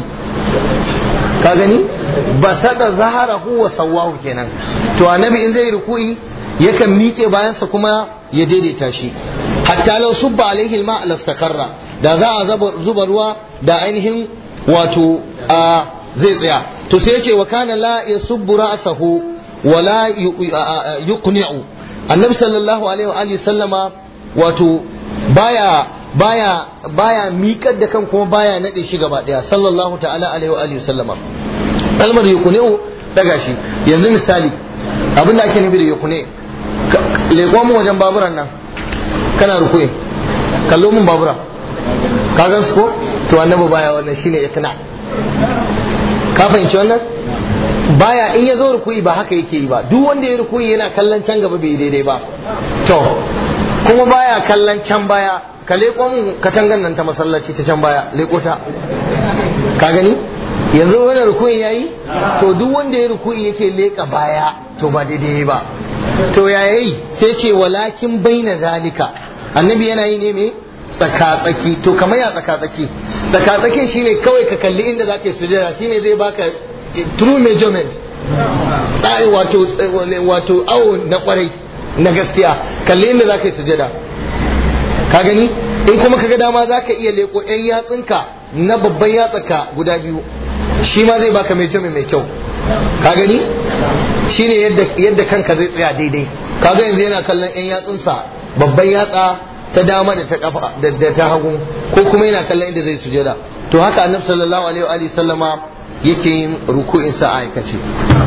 ka gani basata zaharahu wa sawahu kenan to annabi in zai ruku'i yakan miƙe bayansa kuma ya daidaita shi hatta law subba alaihi alma lastakarra da za a zuba ruwa da ainihin wato a zai tsaya to sai yace wa kana la yasubbu ra'sahu wa la yuqni'u annabi sallallahu alaihi wa alihi sallama wato baya baya baya miƙar da kan kuma baya nade shi gaba daya sallallahu ta'ala alaihi wa alihi sallama kalmar yuqni'u daga shi yanzu misali abinda ake nufi da yuqni leƙo mu wajen baburan nan kana rukuye kallo mun babura ka gan su ko to annabi baya wannan shine ikna ka fahimci wannan baya in ya zo rukuyi ba haka yake yi ba duk wanda ya rukuyi yana kallon can gaba bai daidai ba to kuma baya kallon can baya ka leƙo mun katangan nan ta masallaci ta can baya leƙo ta ka gani yanzu wani rukuyi yayi to duk wanda ya rukuyi yake leƙa baya to ba daidai ba to ya yi sai ce walakin baina zalika annabi yana yi ne me tsakatsaki to kamar ya tsakatsaki tsakatsaki shine kawai ka kalli inda za ka yi sujada shine zai baka true measurement tsari wato wato awo na kwarai na gaskiya kalli inda za ka yi sujada ka gani in kuma ka ga dama za ka iya leko yan yatsunka na babban yatsaka guda biyu shi ma zai baka measurement mai kyau ka gani shine yadda yadda kanka zai tsaya daidai kaga yanzu yana kallon yan yatsunsa babban yatsa ta dama da ta kafa da ta hagu ko kuma yana kallon inda zai sujada to haka annabi sallallahu alaihi wa alihi sallama yake yin ruku'in sa a aikace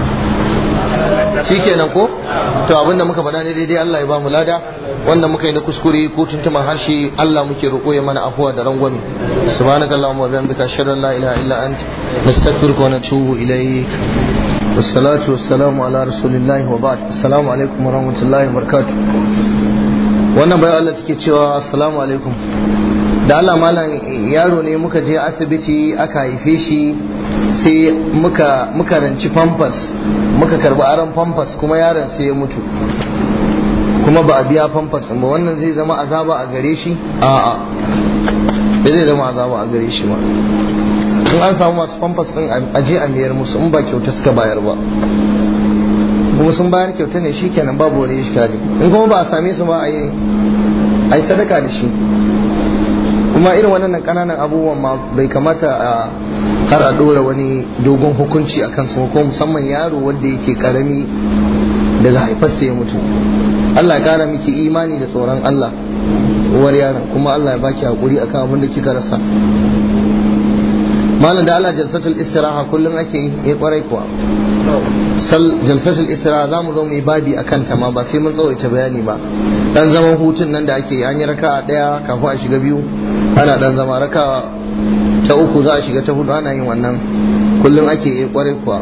shikenan ko to abinda muka faɗa ne daidai Allah ya ba mu lada wanda muka yi na kuskure ko tuntuman harshe Allah muke roƙo ya mana afuwa da rangwame subhanaka allahumma wa bihamdika ashhadu an la ilaha illa anta nastaghfiruka wa natubu ilayk wassalatu wassalamu ala rasulillahi wa ba'd assalamu alaikum wa rahmatullahi wa barakatuh wannan bayan Allah take cewa assalamu alaikum da Allah malam yaro ne muka je asibiti aka haife shi sai muka muka ranci pampers muka karbi aron pampers kuma yaron sai ya mutu kuma ba a biya pampers ba wannan zai zama azaba a gare shi a'a bai zai zama azaba a gare shi ba in an samu masu pampers din aje a miyar musu in ba kyauta suka bayar ba kuma sun bayar kyauta ne shikenan babu wani iskali in kuma ba a same su ba a yi sadaka da shi kuma irin wannan kananan abubuwan ma bai kamata a har a dora wani dogon hukunci a kansu ko musamman yaro wanda yake karami daga haifarsa ya mutu Allah ya kara miki imani da tsoron Allah uwar yaron kuma Allah ya baki hakuri akan abin da kika rasa malam da Allah jalsatul istiraha kullum ake yi kwarai kuwa sal jalsatul istiraha za mu zo mu yi babi akan ta ma ba sai mun tsawaita bayani ba dan zaman hutun nan da ake yi an yi raka daya kafin a shiga biyu ana dan zama raka ta uku za a shiga ta hudu ana yin wannan kullum ake yi kwarai kuwa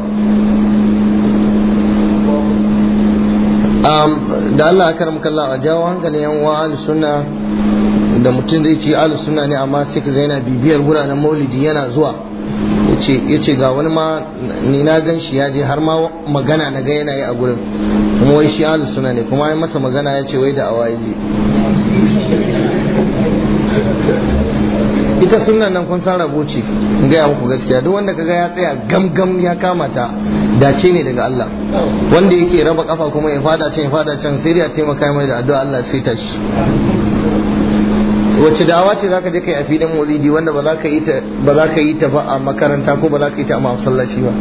da Allah akar mukalla a jawo hankalin yan uwa ahlus sunna da mutum zai ce ahlus sunna ne amma sai ka ga yana bibiyar guranan maulidi yana zuwa yace ga wani ma ni na gan shi ya je har ma magana na ga yana yi a gurin kuma wai shi ahlus sunna ne kuma ya masa magana ya ce wai da awa je ita sunnan nan kun san rabo ce in gaya muku gaskiya duk wanda kaga ya tsaya gamgam ya kama ta dace ne daga Allah wanda yake raba kafa kuma ya fada can ya fada can sai ya taimaka mai da addu'a Allah sai ta shi wacce dawa ce zaka je kai a filin maulidi wanda ba za ka yi ta ba za ka yi ta ba a makaranta ko ba za ka yi ta a masallaci ba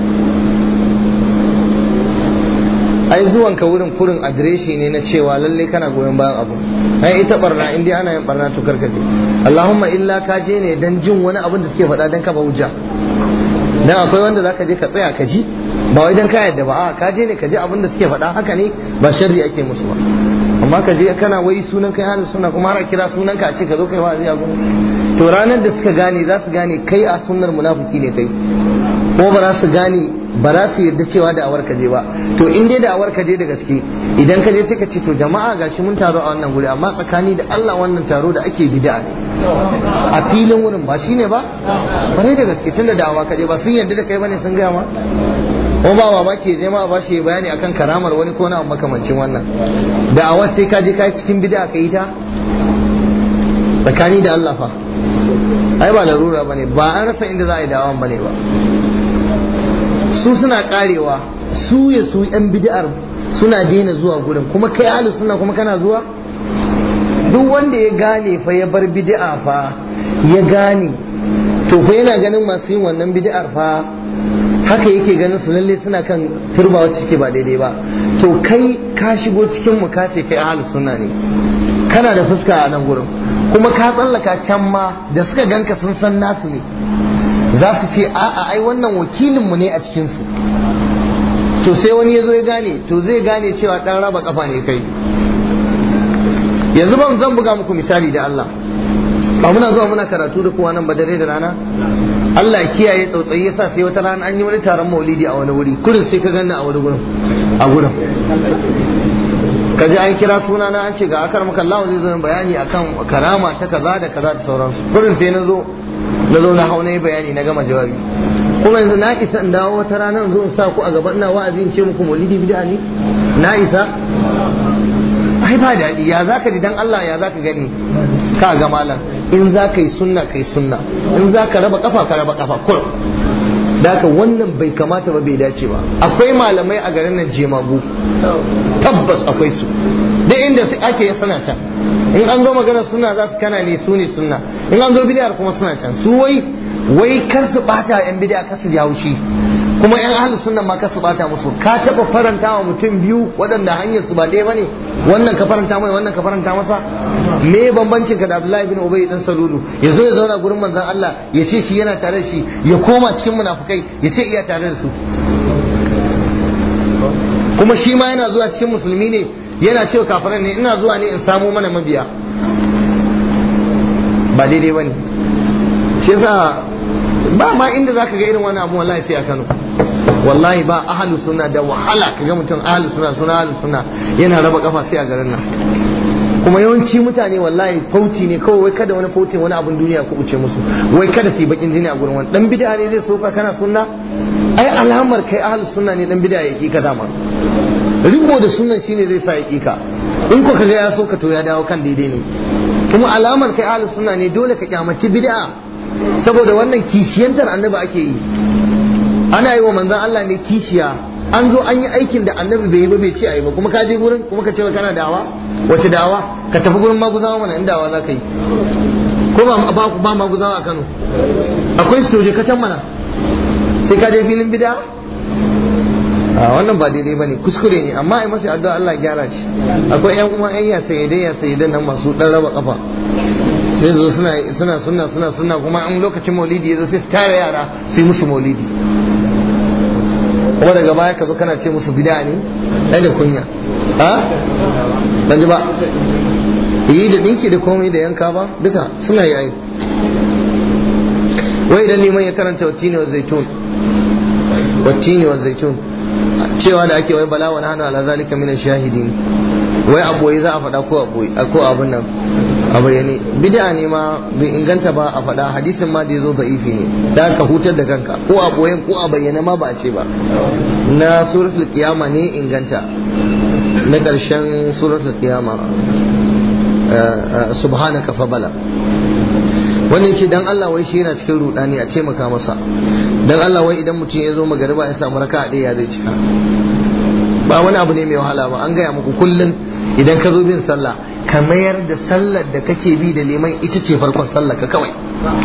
ai zuwan ka wurin kurin adireshi ne na cewa lalle kana goyon bayan abu ai ita barna in dai ana yin barna to karkace Allahumma illa ka je ne dan jin wani abin da suke faɗa dan kafa hujja dan akwai wanda zaka je ka tsaya ka ji ba wai dan ka yadda ba a ka je ne ka ji abin da suke faɗa haka ne ba sharri ake musu ba amma ka je kana wai sunan kai halin suna kuma har a kira sunan ka a ce ka zo kai wa'azi a gurin to ranar da suka gane za su gane kai a sunnar munafiki ne kai kuma ba za su gane ba za su yarda cewa da awar ka je ba to in dai da awar ka je da gaske idan ka je sai ka ce to jama'a gashi mun taro a wannan guri amma tsakani da Allah wannan taro da ake bid'a ne a filin wurin ba shine ba bare da gaske tunda da awa ka je ba sun yarda da kai bane sun gaya ma ko ba wa ke je ma ba shi bayani akan karamar wani ko na makamancin wannan da awa sai ka je ka cikin bid'a ka yi ta tsakani da Allah fa ai ba larura bane ba an rasa inda za a yi dawan bane ba su suna karewa su ya su yan bid'ar suna daina zuwa gurin kuma kai ahlus sunna kuma kana zuwa duk wanda ya gane fa ya bar bid'a fa ya gane to fa yana ganin masu yin wannan bid'ar fa haka yake ganin su lalle suna kan turba wacce take ba daidai ba to kai ka shigo cikin mu ka ce kai ahlus sunna ne kana da fuska a nan gurin kuma ka tsallaka can ma da suka ganka sun san nasu ne za su ce a'a ai wannan wakilinmu ne a cikinsu to sai wani ya zo ya gane to zai gane cewa ɗan raba kafa ne kai yanzu ban zan buga muku misali da Allah ba muna zuwa muna karatu da kowa nan ba dare da rana Allah ya kiyaye tsautsayi yasa sai wata rana an yi wani taron maulidi a wani wuri kurin sai ka ganna a wani gurin a gurin ka ji an kira suna na an ce ga akar maka Allah zai zo bayani akan karama ta kaza da kaza da sauransu kurin sai na zo na zo na hau na yi bayani na gama jawabi kuma yanzu na isa in dawo wata rana in zo in sa ku a gaban ina wa'azi in ce muku maulidi bid'a ne na isa ai ba daɗi ya zaka ji dan Allah ya zaka gani ka ga malam in za ka yi sunna kai sunna in za ka raba kafa ka raba kafa kur da haka wannan bai kamata ba bai dace ba akwai malamai a garin nan jemagu tabbas akwai su duk inda ake suna can in an zo magana suna za su kana ne su ne sunna in an zo bidiyar kuma suna can su wai wai kar su bata yan bidiya kar su ji haushi kuma yan ahlus sunna ma kar su bata musu ka taba faranta wa mutum biyu waɗanda hanyar su ba ɗaya bane wannan ka faranta mai wannan ka faranta masa me bambancin ka da Abdullahi bin Ubay dan Salulu ya zo ya zauna gurin manzon Allah ya ce shi yana tare da shi ya koma cikin munafukai ya ce iya tare da su kuma shi ma yana zuwa cikin musulmi ne yana cewa kafiran ne ina zuwa ne in samu mana mabiya ba daidai bane shi yasa ba ma inda zaka ga irin wani abu wallahi sai a Kano wallahi ba ahlus sunna da wahala kaga mutum ahlus sunna suna ahlus sunna yana raba kafa sai a garin nan kuma yawanci mutane wallahi fauci ne kawai wai kada wani fautin wani abun duniya ku uce musu wai kada su yi bakin jini a gurin wani dan bid'a ne zai soka kana sunna ai alamar kai ahlus sunna ne dan bid'a yake ka dama riko da sunnan shine zai sa yake ka in ko kaga ya soka to ya dawo kan daidai ne kuma alamar kai ahlus sunna ne dole ka kyamaci bid'a saboda wannan kishiyantar annabi ake yi ana yi wa manzon Allah ne kishiya an zo an yi aikin da annabi bai yi ba bai ce ayi ba kuma ka je gurin kuma ka ce kana dawa wace dawa ka tafi gurin maguzawa mana in dawa za ka yi ko ba ba ba maguzawa a Kano akwai su je ka can mana sai ka je filin bid'a a wannan ba daidai bane kuskure ne amma ai masa addu'a Allah gyara shi akwai yan kuma yan ya sayyidai ya sayyidan nan masu dan raba kafa sai zo suna suna suna suna suna kuma an lokacin maulidi yazo sai su tare yara sai musu maulidi kuma daga baya ka zo kana ce musu bid'a ne ai da kunya ha ban ji ba yi da dinki da komai da yanka ba duka suna yi ai wai idan liman ya karanta watini wa zaitun watini wa zaitun cewa da ake wai bala wa nahnu ala zalika min shahidin wai aboyi za a faɗa ko aboyi ko abun nan a bayyane bid'a ne ma bai inganta ba a faɗa hadisin ma da yazo da'ifi ne da ka hutar da kanka ko a boyen ko a bayyane ma ba a ce ba na suratul qiyama ne inganta na ƙarshen suratul qiyama subhanaka fa bala wannan ce dan Allah wai shi yana cikin rudani a taimaka masa dan Allah wai idan mutum ya zo magariba ya samu raka'a ɗaya ya zai cika ba wani abu ne mai wahala ba an gaya muku kullum idan ka zo bin sallah ka mayar da sallar da kake bi da liman ita ce farkon sallar ka kawai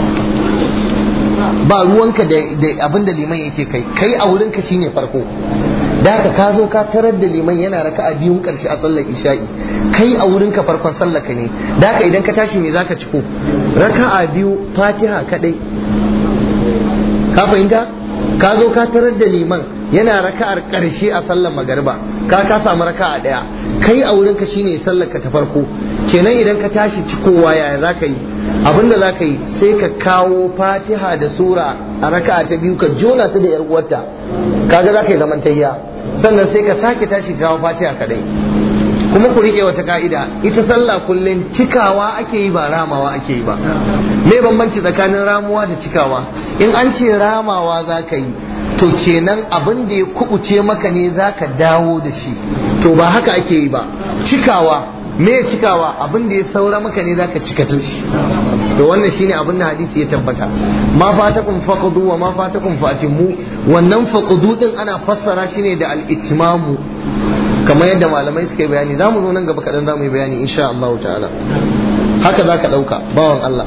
ba ruwanka da abin da liman yake kai kai a wurinka shine farko da haka ka zo ka tarar da liman yana raka a biyun karshe a sallar isha'i kai a wurinka farkon sallar ka ne da haka idan ka tashi me zaka ciko raka a biyu fatiha kadai ka fahimta ka zo ka tarar da liman yana raka'ar karshe a sallar magariba ka ka samu raka'a daya kai a wurin ka shine sallar ka ta farko kenan idan ka tashi cikowa yaya zaka yi abinda zaka yi sai ka kawo fatiha da sura a raka'a ta biyu ka jona ta da yar uwarta kaga zaka yi zaman tayya sannan sai ka sake tashi kawo fatiha kadai kuma ku rike wata ka'ida ita sallah kullum cikawa ake yi ba ramawa ake yi ba me bambanci tsakanin ramuwa da cikawa in an ce ramawa za ka yi to kenan abin da ya kubuce maka ne za ka dawo da shi to ba haka ake yi ba cikawa me cikawa abin da ya saura maka ne za ka cika shi to wannan shine abin da hadisi ya tabbata ma fatakum faqdu wa ma fatakum fatimu wannan faqdu din ana fassara shi ne da al-ittimamu kamar yadda malamai suka yi bayani za mu zo nan gaba kaɗan za mu yi bayani insha Allah ta'ala haka za ka ɗauka bawan Allah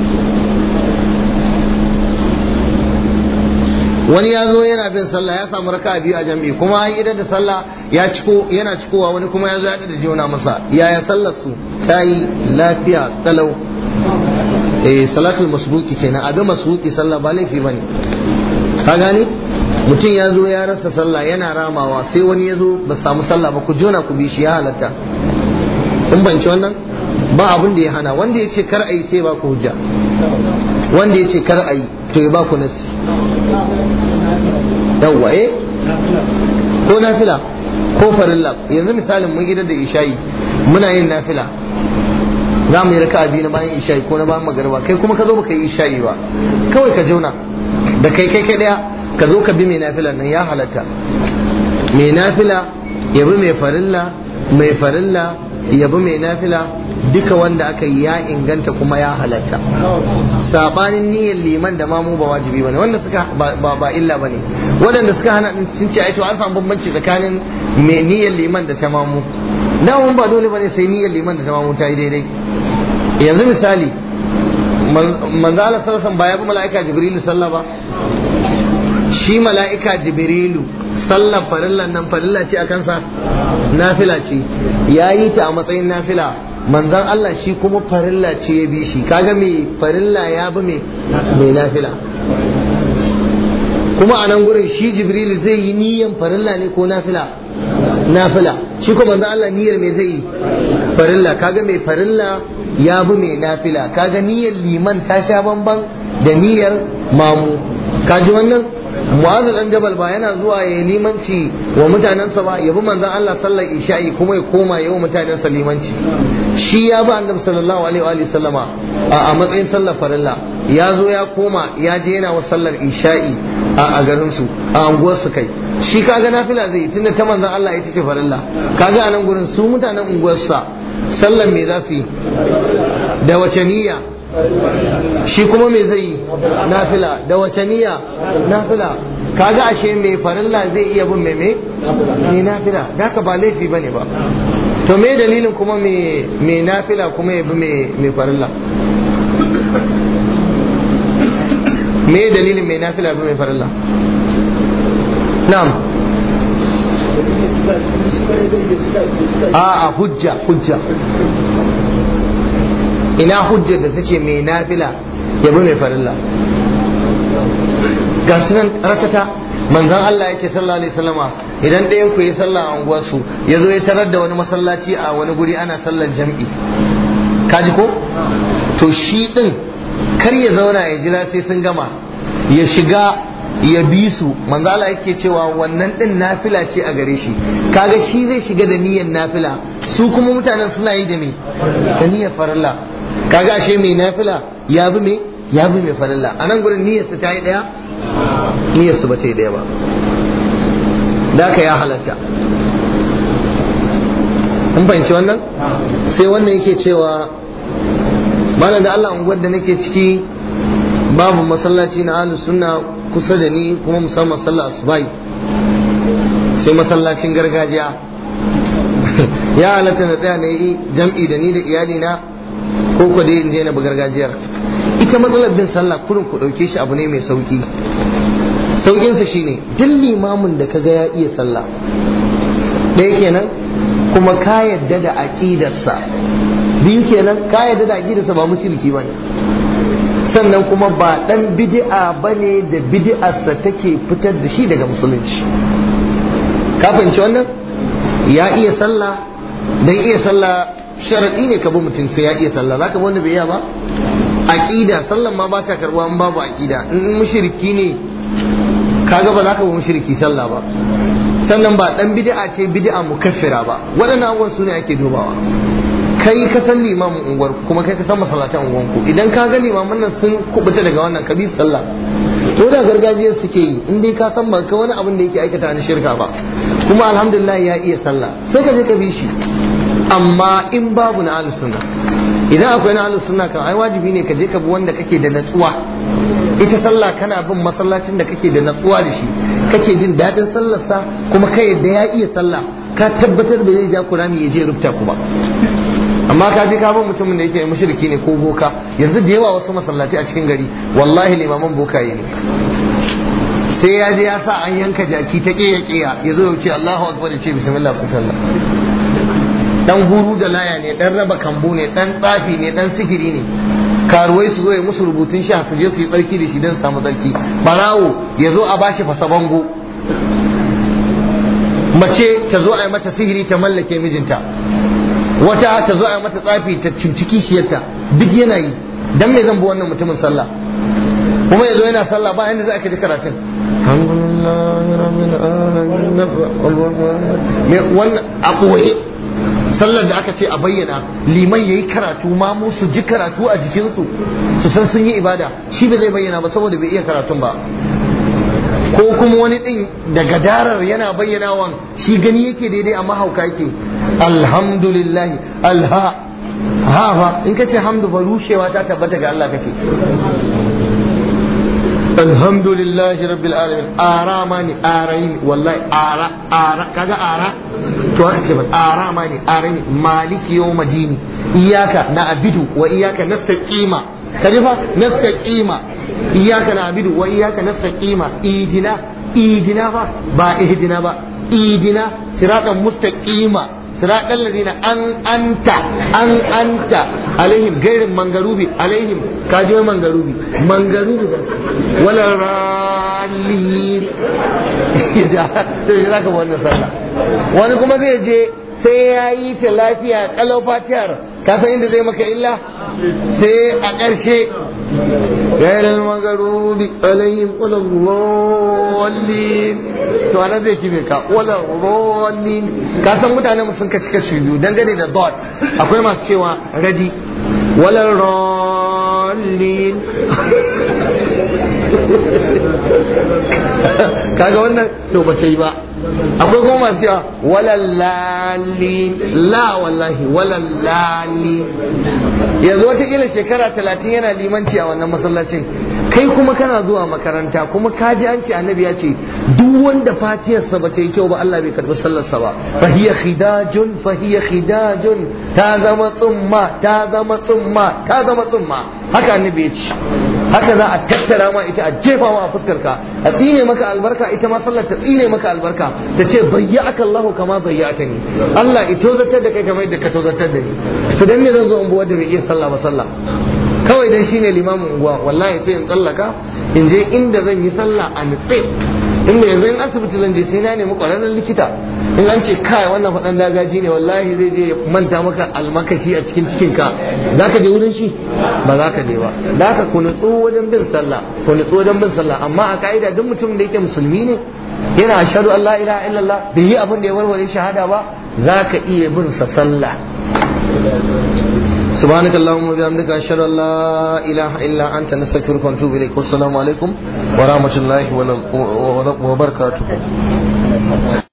wani ya zo yana bin sallah ya samu raka biyu a jam'i kuma an idar da sallah ya ciko yana cikowa wani kuma ya zo ya da jona masa yaya sallar su ta yi lafiya talau eh salatul masbuki kenan abin masbuki sallah ba laifi bane ka gane mutum ya zo ya rasa sallah yana ramawa sai wani ya zo ba samu sallah ba ku jona ku bi shi ya halatta kun banci wannan ba abin da ya hana wanda ya ce kar a yi sai ba ku hujja wanda ya ce kar a yi to ya ba ku nasi yawwa eh ko nafila ko farilla yanzu misalin mun gidan da isha'i muna yin nafila za mu yi raka biyu na bayan isha'i ko na bayan magarba kai kuma ka zo baka yi isha'i ba kawai ka jona da kai kai kai daya ka zo ka bi mai nafila nan ya halatta mai nafila ya bi mai farilla mai farilla ya bi mai nafila duka wanda aka yi ya inganta kuma ya halatta sabanin niyyar liman da mamu ba wajibi bane wanda suka ba ba illa bane waɗanda suka hana din sun ce ai to an samu bambanci tsakanin mai niyyar liman da ta mamu mun ba dole bane sai niyyar liman da ta mamu ta yi daidai yanzu misali manzo Allah sallallahu ba ya bi mala'ika jibrilu sallah ba shi mala'ika jibrilu sallar farillan nan farilla ce a kansa nafila ce ya yi ta a matsayin nafila manzan Allah shi kuma farilla ce ya bi shi kaga mai farilla ya bi mai nafila kuma a nan gurin shi jibrilu zai yi niyan farilla ne ko nafila nafila shi kuma manzan Allah niyyar me zai yi farilla kaga mai farilla ya bi mai nafila kaga niyyar liman ta sha bamban da niyyar mamu kaji wannan mu'azu dan jabal ba yana zuwa ya limanci wa mutanensa ba ya bi manzon Allah sallar isha'i kuma ya koma ya wa mutanensa limanci shi ya bi annabi sallallahu alaihi wa sallama a matsayin sallar farilla ya zo ya koma ya je yana wa sallar isha'i a garin su a anguwar su kai shi kaga nafila zai tunda ta manzon Allah ita ce farilla kaga a nan gurin su mutanen unguwarsa sallar me za su yi da wace niyya shi kuma me zai yi nafila da wace niyya nafila kaga ashe mai farilla zai iya bin mai mai nafila da ka ba laifi bane ba to me dalilin kuma mai nafila kuma ya bi mai farilla me dalilin mai nafila bi mai farilla na'am a'a hujja hujja ina hujjar da take mai nafila ya bi mai farilla ga sunan ratata manzon Allah yake sallallahu alaihi wasallama idan ɗayan ku yi sallah a unguwarsu ya zo ya tarar da wani masallaci a wani guri ana sallar jam'i kaji ko to shi din kar ya zauna ya jira sai sun gama ya shiga ya bi su manzo Allah yake cewa wannan din nafila ce a gare shi kaga shi zai shiga da niyyar nafila su kuma mutanen suna yi da me da niyyar farilla kaga ashe mai nafila ya bi me ya bi mai farilla a nan gurin niyyar su ta yi daya niyyar su ba ta yi daya ba da ka ya halatta kun fahimci wannan sai wannan yake cewa malam da Allah unguwar da nake ciki babu masallaci na ahlus sunna kusa da ni kuma musamman sallah asubai sai masallacin gargajiya ya halatta na tsaya na yi jam'i da ni da iyali na ko ko dai in je na gargajiyar ita matsalar bin sallah kurin ku dauke shi abu ne mai sauki saukin sa shine duk limamin da kaga ya iya sallah ɗaya kenan kuma ka yadda da aqidarsa biyu kenan ka yadda da aqidarsa ba mushriki bane sannan kuma ba dan bid'a bane da bid'arsa take fitar da shi daga musulunci ka fahimci wannan ya iya sallah dan iya sallah sharadi ne ka bi mutum sai ya iya sallah zaka bi wanda bai iya ba aqida sallan ma ba ta karbuwa in babu aqida in mushriki ne kaga ba za ka bi mushriki sallah ba sannan ba dan bid'a ce bid'a mukaffira ba waɗannan abubuwan su ne ake dubawa kai ka san limamin unguwar kuma kai ka san masallatan unguwanku idan ka ga limaman nan sun kubuta daga wannan kabi sallah to da gargajiyar suke yi in dai ka san ba ka wani abin da yake aikata na shirka ba kuma alhamdulillah ya iya sallah sai ka je ka bi shi amma in babu na ahlus sunna idan akwai na ahlus sunna kan ai wajibi ne ka je ka bi wanda kake da natsuwa ita sallah kana bin masallacin da kake da natsuwa da shi kake jin daɗin sallarsa kuma kai da ya iya sallah ka tabbatar da zai ja kurami ya je rubuta ku ba amma ka je ka bin mutumin da yake mushriki ne ko boka yanzu da yawa wasu masallaci a cikin gari wallahi limaman bokaye ne sai ya je ya sa an yanka jaki ta ƙeya ƙeya ya zo ya ce Allahu akbar ya ce bismillah ku sallah dan huru da laya ne dan raba kambu ne dan tsafi ne dan sihiri ne karuwai su zo ya musu rubutun sha su je su yi tsarki da shi don samu tsarki barawo ya zo a bashi fasa bango mace ta zo a yi mata sihiri ta mallake mijinta wata ta zo a yi mata tsafi ta cuci kishiyarta duk yana yi dan me zan bi wannan mutumin sallah kuma ya zo yana sallah ba yanda za a ji karatun wannan a koye sallar da aka ce a bayyana liman yayi karatu ma mu su ji karatu a jikinsu su san sun yi ibada shi ba zai bayyana ba saboda bai iya karatun ba ko kuma wani din da gadarar yana bayyanawan shi gani yake daidai amma hauka yake alhamdulillah alha ha fa in kace hamdu ba rushewa ta tabbata ga Allah kace alhamdulillahi rabbil alamin ara ma ni arayin wallahi ara ara kaga ara to aka ce ara ma ni arayin maliki yawm dini iyaka na abidu wa iyaka nastaqima kaji fa nastaqima iyaka na abidu wa iyaka nastaqima idina idina fa ba ihdina ba idina siratan mustaqima صراط الذين أن أنت أن أنت عليهم غير منغروبي عليهم كاجو منغروبي منغروبي ولا رالين إذا ka wannan sallah wani kuma zai je sai ya yi ta lafiya kalau fatiyar ka san inda zai maka illa sai a ƙarshe غير المغلوب عليهم ولا الضالين to anan zai kime ka wala dhallin ka san mutane mu sun kashi kashi biyu dangane da dot akwai masu cewa ready wala dhallin kaga wannan to ba yi ba akwai kuma masu cewa wala lalin la wallahi wala lalin yanzu wata shekara talatin yana limanci a wannan masallacin kai kuma kana zuwa makaranta kuma ka ji an ce annabi ya ce duk wanda fatiyarsa ba ta yi kyau ba Allah bai karbi sallarsa ba fahiya khidajun fahiya khidajun ta zama tsumma ta zama tsumma ta zama tsumma haka annabi ya ce haka za a tattara ma ita a jefa ma a fuskar ka a tsine maka albarka ita ma sallar ta tsine maka albarka ta ce bayyaka Allah kama bayyata ni Allah ito zartar da kai kamar yadda ka tozartar da ni to dan me zan zo in bi wanda bai iya sallah ba sallah kawai dan shine limamin unguwa wallahi sai in tsallaka in je inda zan yi sallah a nutse inda yanzu in asibiti zan je sai na nemi kwararren likita in an ce kai wannan faɗan dagaji ne wallahi zai je manta maka almakashi a cikin cikin ka za ka je wurin shi ba za ka je ba za ka ku nutsu wajen bin sallah ku nutsu wajen bin sallah amma a ka'ida duk mutum da yake musulmi ne yana ashhadu an la ilaha illallah bai yi abin da ya warware shahada ba za ka iya bin sa sallah سبحانك اللهم وبحمدك أشهد أن لا إله إلا أنت نستغفرك ونتوب إليك والسلام عليكم ورحمة الله وبركاته